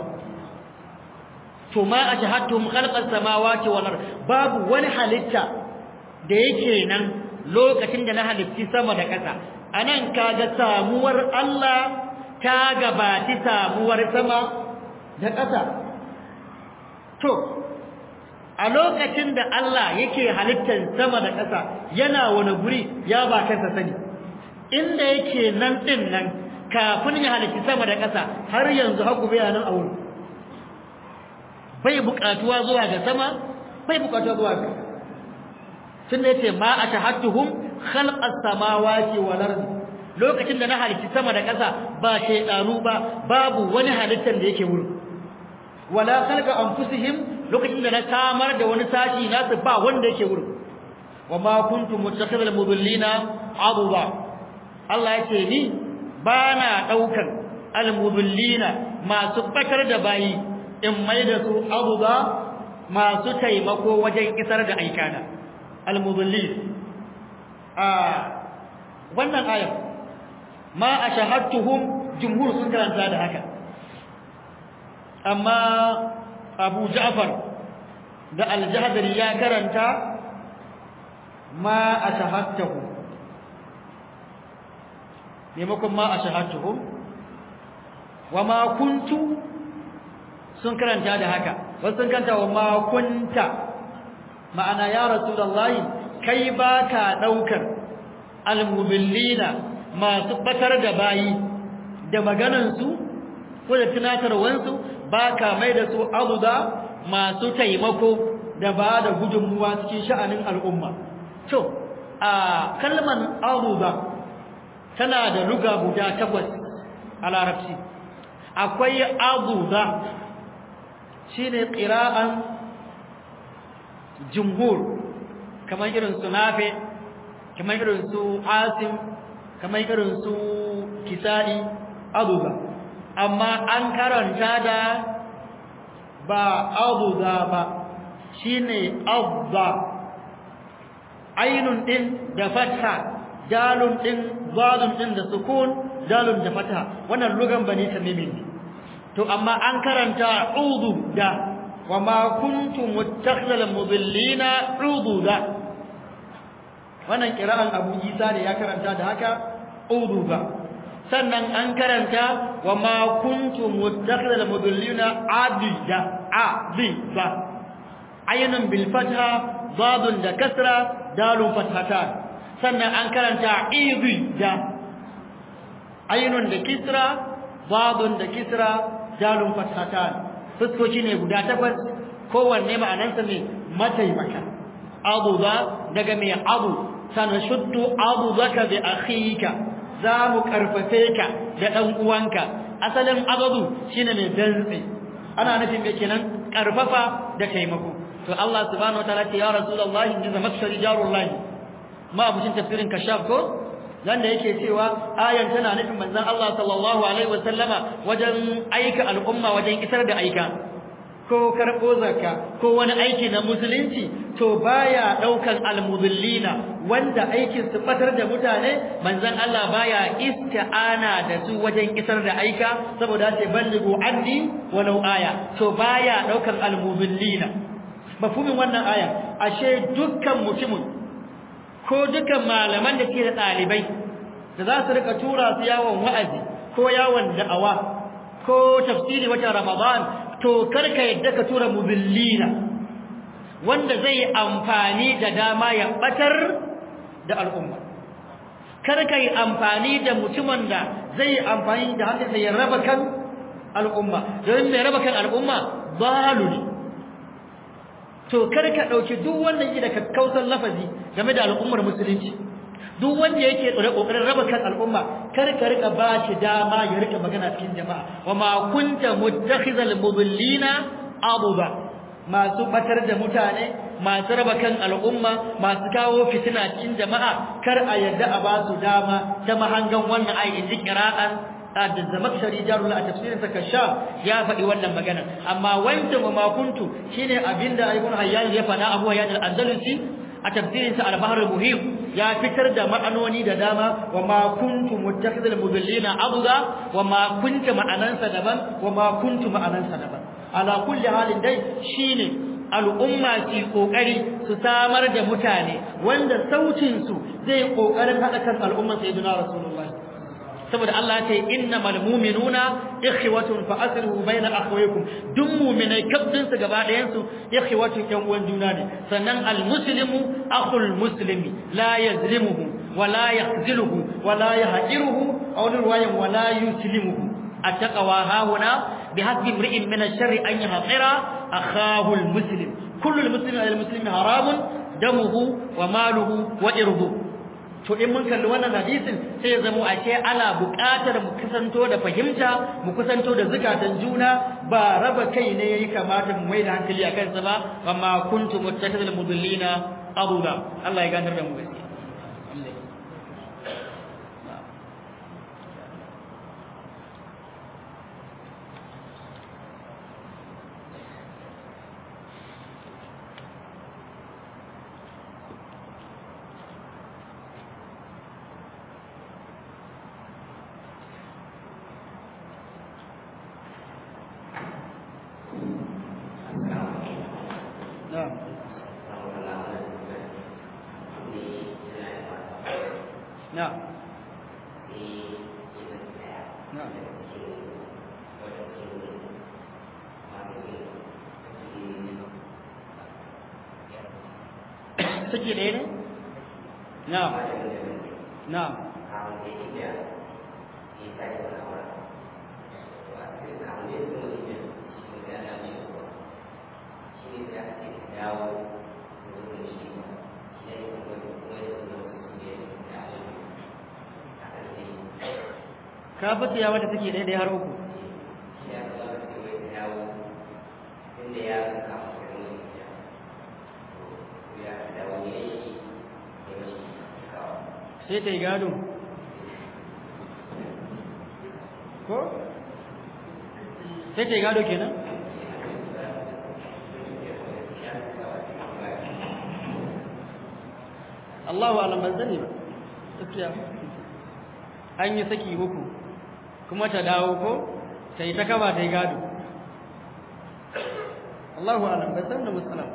to ma ashhadtum khalqa as-samawati wal ard babu wani halitta da yake nan lokacin da na halitti sama da ƙasa anan kaga samuwar Allah ta gabati samuwar sama da ƙasa to a lokacin da Allah yake halittar sama da ƙasa yana wani guri ya ba kansa sani inda yake nan din nan kafin ya halitti sama da ƙasa har yanzu haku bayanan a wurin bai buƙatuwa zuwa ga sama bai buƙatuwa zuwa ga tunda yace ma ashahadtuhum khalqas samawati wal ardi lokacin da na halitti sama da ƙasa ba shaydanu ba babu wani halittar da yake wurin wala khalqa anfusihim lokacin da na samar da wani sashi nasu ba wanda yake wurin wama kuntum muttakhidhal mudillina aduba Allah yace ni bana daukan al mudillina masu bakar da bayi in mai da su aduba masu taimako wajen isar da aikana al mudillin a wannan ayat ma ashahadtuhum jumhur sun karanta da haka amma Abu Ja'far da Al-Jahdari ya karanta ma ashahadtuhum maimakon ma ashahadtuhum wa ma kuntu sun karanta da haka wasu sun karanta wa ma kunta ma'ana ya rasulullahi kai baka daukar al-mubillina masu batar da bayi da maganansu ko da tunatarwansu ba ka mai da su abuda masu taimako da ba da gudunmuwa cikin sha'anin al'umma to a kalman abuda tana da luga guda takwas a larabci akwai abuda shine qira'an jumhur kamar irin su nafi kamar irin su asim kamar irin su kisa'i abuza amma an karanta da ba abuza ba shine azza ainun din da fatha dalun din zalun din da sukun dalun da fatha wannan lugan bani tamimin to amma an karanta udu da wama kuntum muttakhidhal mudillina ududa wannan kira'an Abu Isa ne ya karanta da haka ududa sannan an karanta wama kuntum muttakhidhal mudillina adida adida aynun bil fatha dadun da kasra dalun fathatan sannan an karanta idida aynun da kisra dadun da kisra dalun fathatan fuskoki ne guda takwas kowanne ma'anarsa ne mataimaka abu za daga mai abu sanashuddu abu zaka bi akhika za mu karfafe ka da dan uwanka asalin abadu shine mai dantse ana nufin me kenan karfafa da taimako to Allah subhanahu wataala ce ya rasulullahi inda zamakshari jarullahi ma abucin tafsirin kashaf ko nan da yake cewa ayan tana nufin manzon Allah sallallahu alaihi wasallama wajen aika al'umma wajen isar da aika ko karbo zakka ko wani aiki na musulunci to baya daukan almudillina wanda aikin su batar da mutane manzon Allah baya isti'ana da su wajen isar da aika saboda ce ballighu anni walau aya to baya daukan almudillina mafhumin wannan aya ashe dukkan mutumin ko dukan malaman da ke da ɗalibai da za su rika tura su yawon wa'azi ko yawon da'awa ko tafsiri wata ramadan to karka yadda ka tura mubillina wanda zai amfani da dama ya batar da al'umma karka yi amfani da mutumin da zai amfani da hankalsa ya raba kan al'umma don mai raba kan al'umma zalu ne to kar ka dauki duk wanda yake da kakkausan lafazi game da al'ummar musulunci duk wanda yake tsore kokarin raba kan al'umma kar ka rika ba shi dama ya rika magana cikin jama'a wa ma kunta muttakhizal mudillina abuba masu batar da mutane masu raba kan al'umma masu kawo fitina cikin jama'a kar a yadda a ba su dama ta mahangan wannan ayi inji qira'an da zamakshari jarul a tafsirin sa kasha ya faɗi wannan magana amma wanda ma kuntu shine abinda ibn hayyan ya faɗa abu hayyan al-andalusi a tafsirin sa al-bahr al-muhim ya fitar da ma'anoni da dama wa ma kuntu muttakhidhal mudallina abuda wa ma kunta ma'anansa daban wa ma kuntu ma'anansa daban ala kulli halin dai shine al'umma su kokari su samar da mutane wanda sautin su zai kokarin hada kan al'umman sayyidina rasulullahi saboda Allah ya ce innamal mu'minuna ikhwatun fa aslihu bayna akhawaykum duk mu'minai kabdin su gaba ɗayan su ikhwatun yan uwan juna ne sannan al muslimu akhul muslimi la yazlimuhu wa la yakhziluhu wa la yahqiruhu aw riwayan wa la yuslimuhu attaqwa hahuna bihasbi imri'in min ash-sharri an yahqira akhahu al muslim kullu al muslimi al muslimi haramun damuhu wa maluhu wa irduhu to in mun kalli wannan hadisin sai ya zama a ce ana buƙatar mu kusanto da fahimta mu kusanto da zukatan juna ba raba kai ne yayi kamata mu mai da hankali a kansa ba amma kuntum muttakidul mudillina abuda Allah ya ganar da mu gaskiya نعم نعم نعم saki ɗaya ne? na'am na'am ka fata ya wata take ɗaya ɗaya har uku sai ta yi gado ko sai ta yi gado kenan Allahu alam ban sani ba gaskiya an yi saki uku kuma ta dawo ko ta yi ta kaba ta yi gado Allahu alam ban san da musalam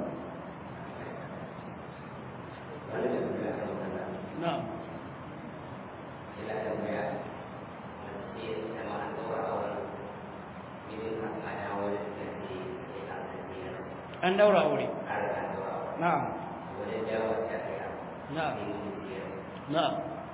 na'am an daura aure na'am na'am na'am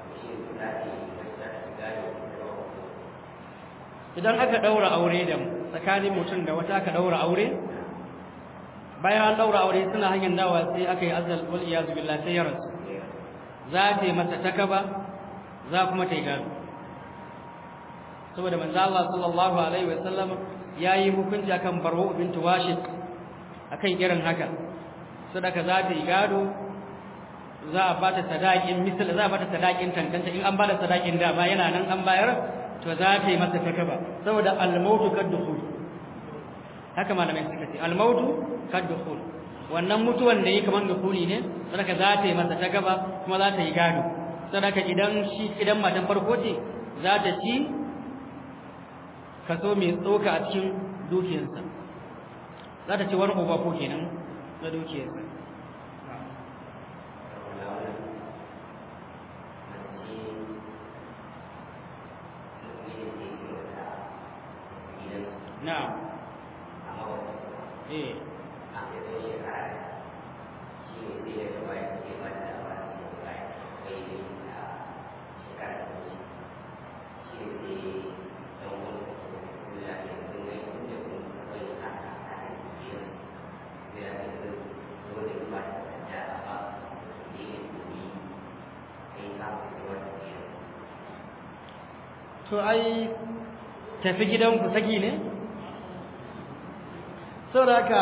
idan aka daura aure da tsakanin mutum da wata aka daura aure bayan an daura aure suna hanyar dawa sai aka yi azal wal iyazu billah sai ya rasu za ta yi masa takaba za kuma ta yi gado saboda manzo Allah sallallahu alaihi wa sallam yayi hukunci akan Barwa bint Washid akan irin haka sadaka za ta yi gado za a bata sadakin misal za a bata sadakin tantance in an bada sadakin da ba yana nan an bayar to za ta yi masa takaba saboda al-mautu kad-dukhul haka malamai suka ce al-mautu kad-dukhul wannan mutuwan da yi kaman dukhuli ne sadaka za ta yi masa takaba kuma za ta yi gado sadaka idan shi idan matan farko ce za ta ci kaso mai tsoka a cikin dukiyarsa za ta ci wani uba ko kenan na dukiyarsa na'am eh to ai tafi gidanku saki ne saboda haka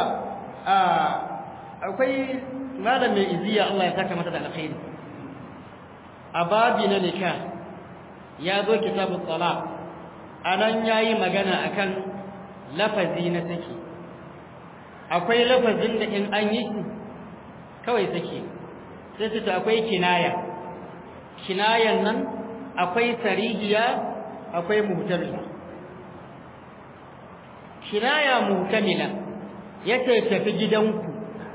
akwai malam mai iziya Allah ya saka mata da alkhairi a babi na nikah ya zo kitabu talaq anan yayi magana akan lafazi na saki akwai lafazin da in an yi kawai saki sai su akwai kinaya kinayan nan akwai sarihiya akwai muhtamila kinaya muhtamila yace tafi gidanku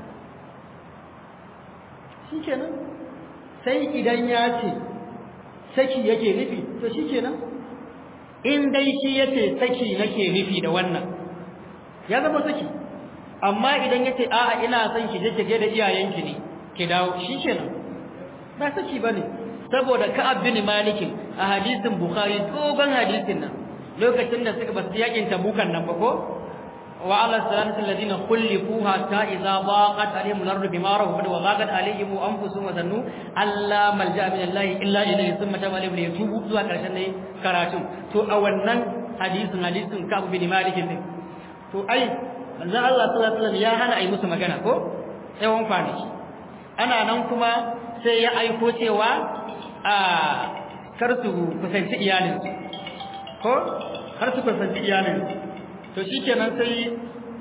shikenan sai idan ya ce saki yake nufi to shikenan in dai shi yace saki nake nufi da wannan ya zama saki amma idan yace a'a ina son ki je ki da iyayenki ne ki dawo shikenan ba saki bane saboda Ka'ab bin Malik a hadisin Bukhari dogon hadisin nan lokacin da suka basu yakin tabukan nan ba ko wa ala salatu alladhina khulifu hatta idza daqat alaihim al-ardu bima rahabat wa daqat alaihim anfusuhum wa zannu alla malja min Allah illa ilayhi thumma taba alaihim liyatubu zuwa karshen ne karatun to a wannan hadisin hadisin Ka'ab bin Malik ne to ai manzon Allah sallallahu alaihi wasallam ya hana ai musu magana ko tsawon kwanaki ana nan kuma sai ya aiko cewa a kar su kusanci iyalinsu ko har su kusanci iyalinsu to shikenan sai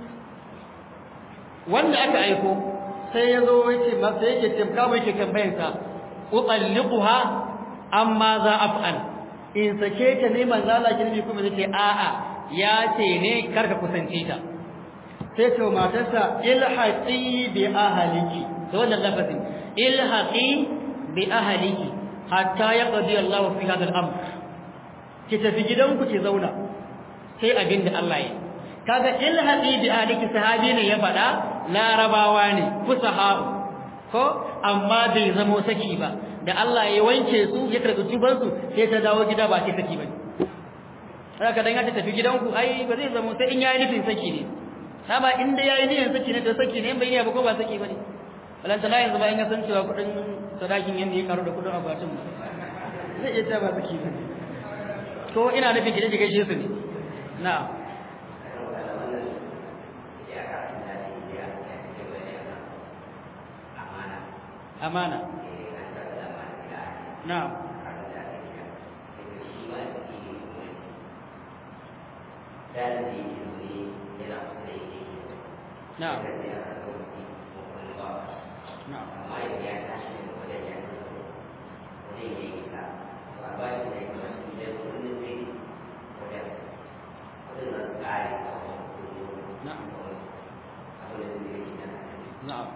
wanda aka aiko sai ya zo yace masa yake tamka mai ke tambayar sa utalliquha amma za af'al in sake ta ne manzo Allah kirbi kuma zai a'a ya ce ne karka kusance ta sai ce matarsa ilhaqi bi ahliki to wannan lafazin ilhaqi bi ahliki hatta yaqdi Allah fi hadha al-amr ki tafi gidanku ki zauna sai abinda Allah ya kaga ilhaqi bi ahliki sahabi ne ya fada larabawa ne fusaha'u ko amma bai zamo saki ba da Allah ya wanke su ya karɓi tuban su sai ta dawo gida ba sai saki ba haka dan ya tafi gidanku ai ba zai zamo sai in yayi nufin saki ne ba inda yayi niyyar saki ne to saki ne bai ne ba ko ba saki bane balanta la yanzu ba in ya san cewa kudin sadakin yanda ya karu da kudin akwatin ba zai iya cewa ba saki bane to ina nufin ki je ki gaishe su ne na'am amana na'am na'am na'am na'am na'am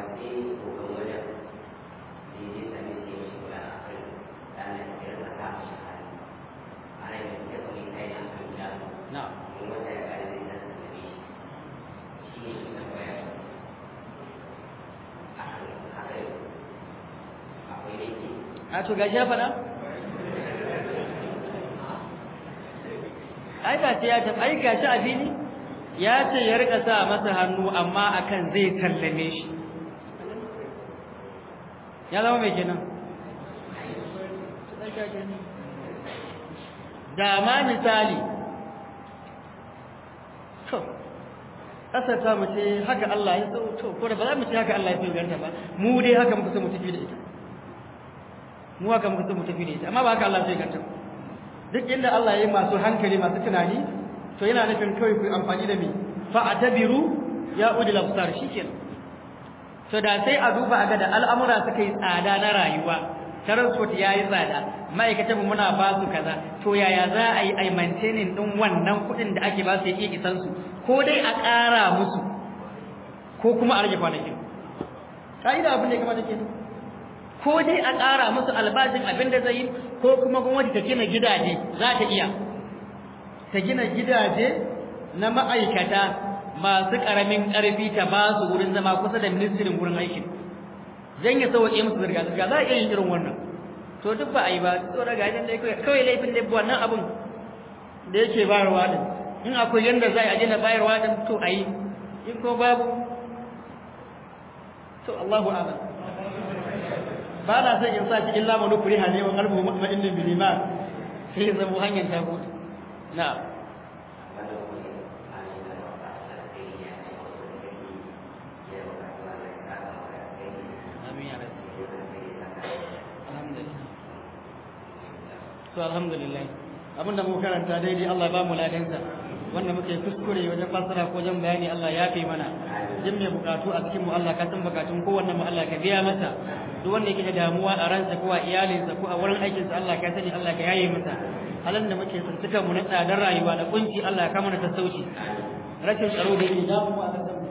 na'am a to gashi ya faɗa ai gashi ya tafi ai gashi a fili ya ce ya rika sa masa hannu amma akan zai sallame shi ya zama mai kenan da ma misali to ƙasar ta mu ce haka Allah ya so to ko da ba za mu ce haka Allah ya so ganta ba mu dai haka muka so mu tafi da ita mu haka muka so mu tafi da ita amma ba haka Allah ya so ganta duk inda Allah ya yi masu hankali masu tunani to yana nufin kawai ku amfani da me fa atabiru ya udil absar shikenan to da sai a duba a ga da al'amura suka yi tsada na rayuwa transport ya yi tsada ma'aikatan muna ba su kaza to yaya za a yi ai maintaining din wannan kuɗin da ake ba su yake isan su ko dai a ƙara musu ko kuma a rage kwanakin ka'ida abin da ya kamata kenan ko dai a ƙara musu albashin abin da zai yi ko kuma gwamnati ta gina gidaje za ta iya ta gina gidaje na ma'aikata masu ƙaramin ƙarfi ta ba su wurin zama kusa da ministirin wurin aikin zan ya sauƙe musu zirga-zirga za a iya yin irin wannan to duk ba a yi ba to daga idan dai kawai laifin da wannan abin da yake bayarwa din in akwai yanda za a daina bayarwa din to a yi in ko babu to Allahu a'lam ba na son in sa shi illa manu kuriha ne wa qalbu mutma'innin bil iman sai zama hanyar ta gudu na'am to alhamdulillah abinda mu karanta daidai Allah ba mu ladansa wanda muke kuskure wajen fasara ko wajen bayani Allah ya fi mana jin mai bukatu a cikin mu Allah ka san bukatun kowanne mu Allah ka biya masa duk wanda yake da damuwa a ransa ko a iyalinsa ko a wurin aikinsa Allah ka sani Allah ka yaye masa halin da muke tsintukan mu na tsadar rayuwa da kunci Allah ka mana sassauci rashin tsaro da yake damuwa a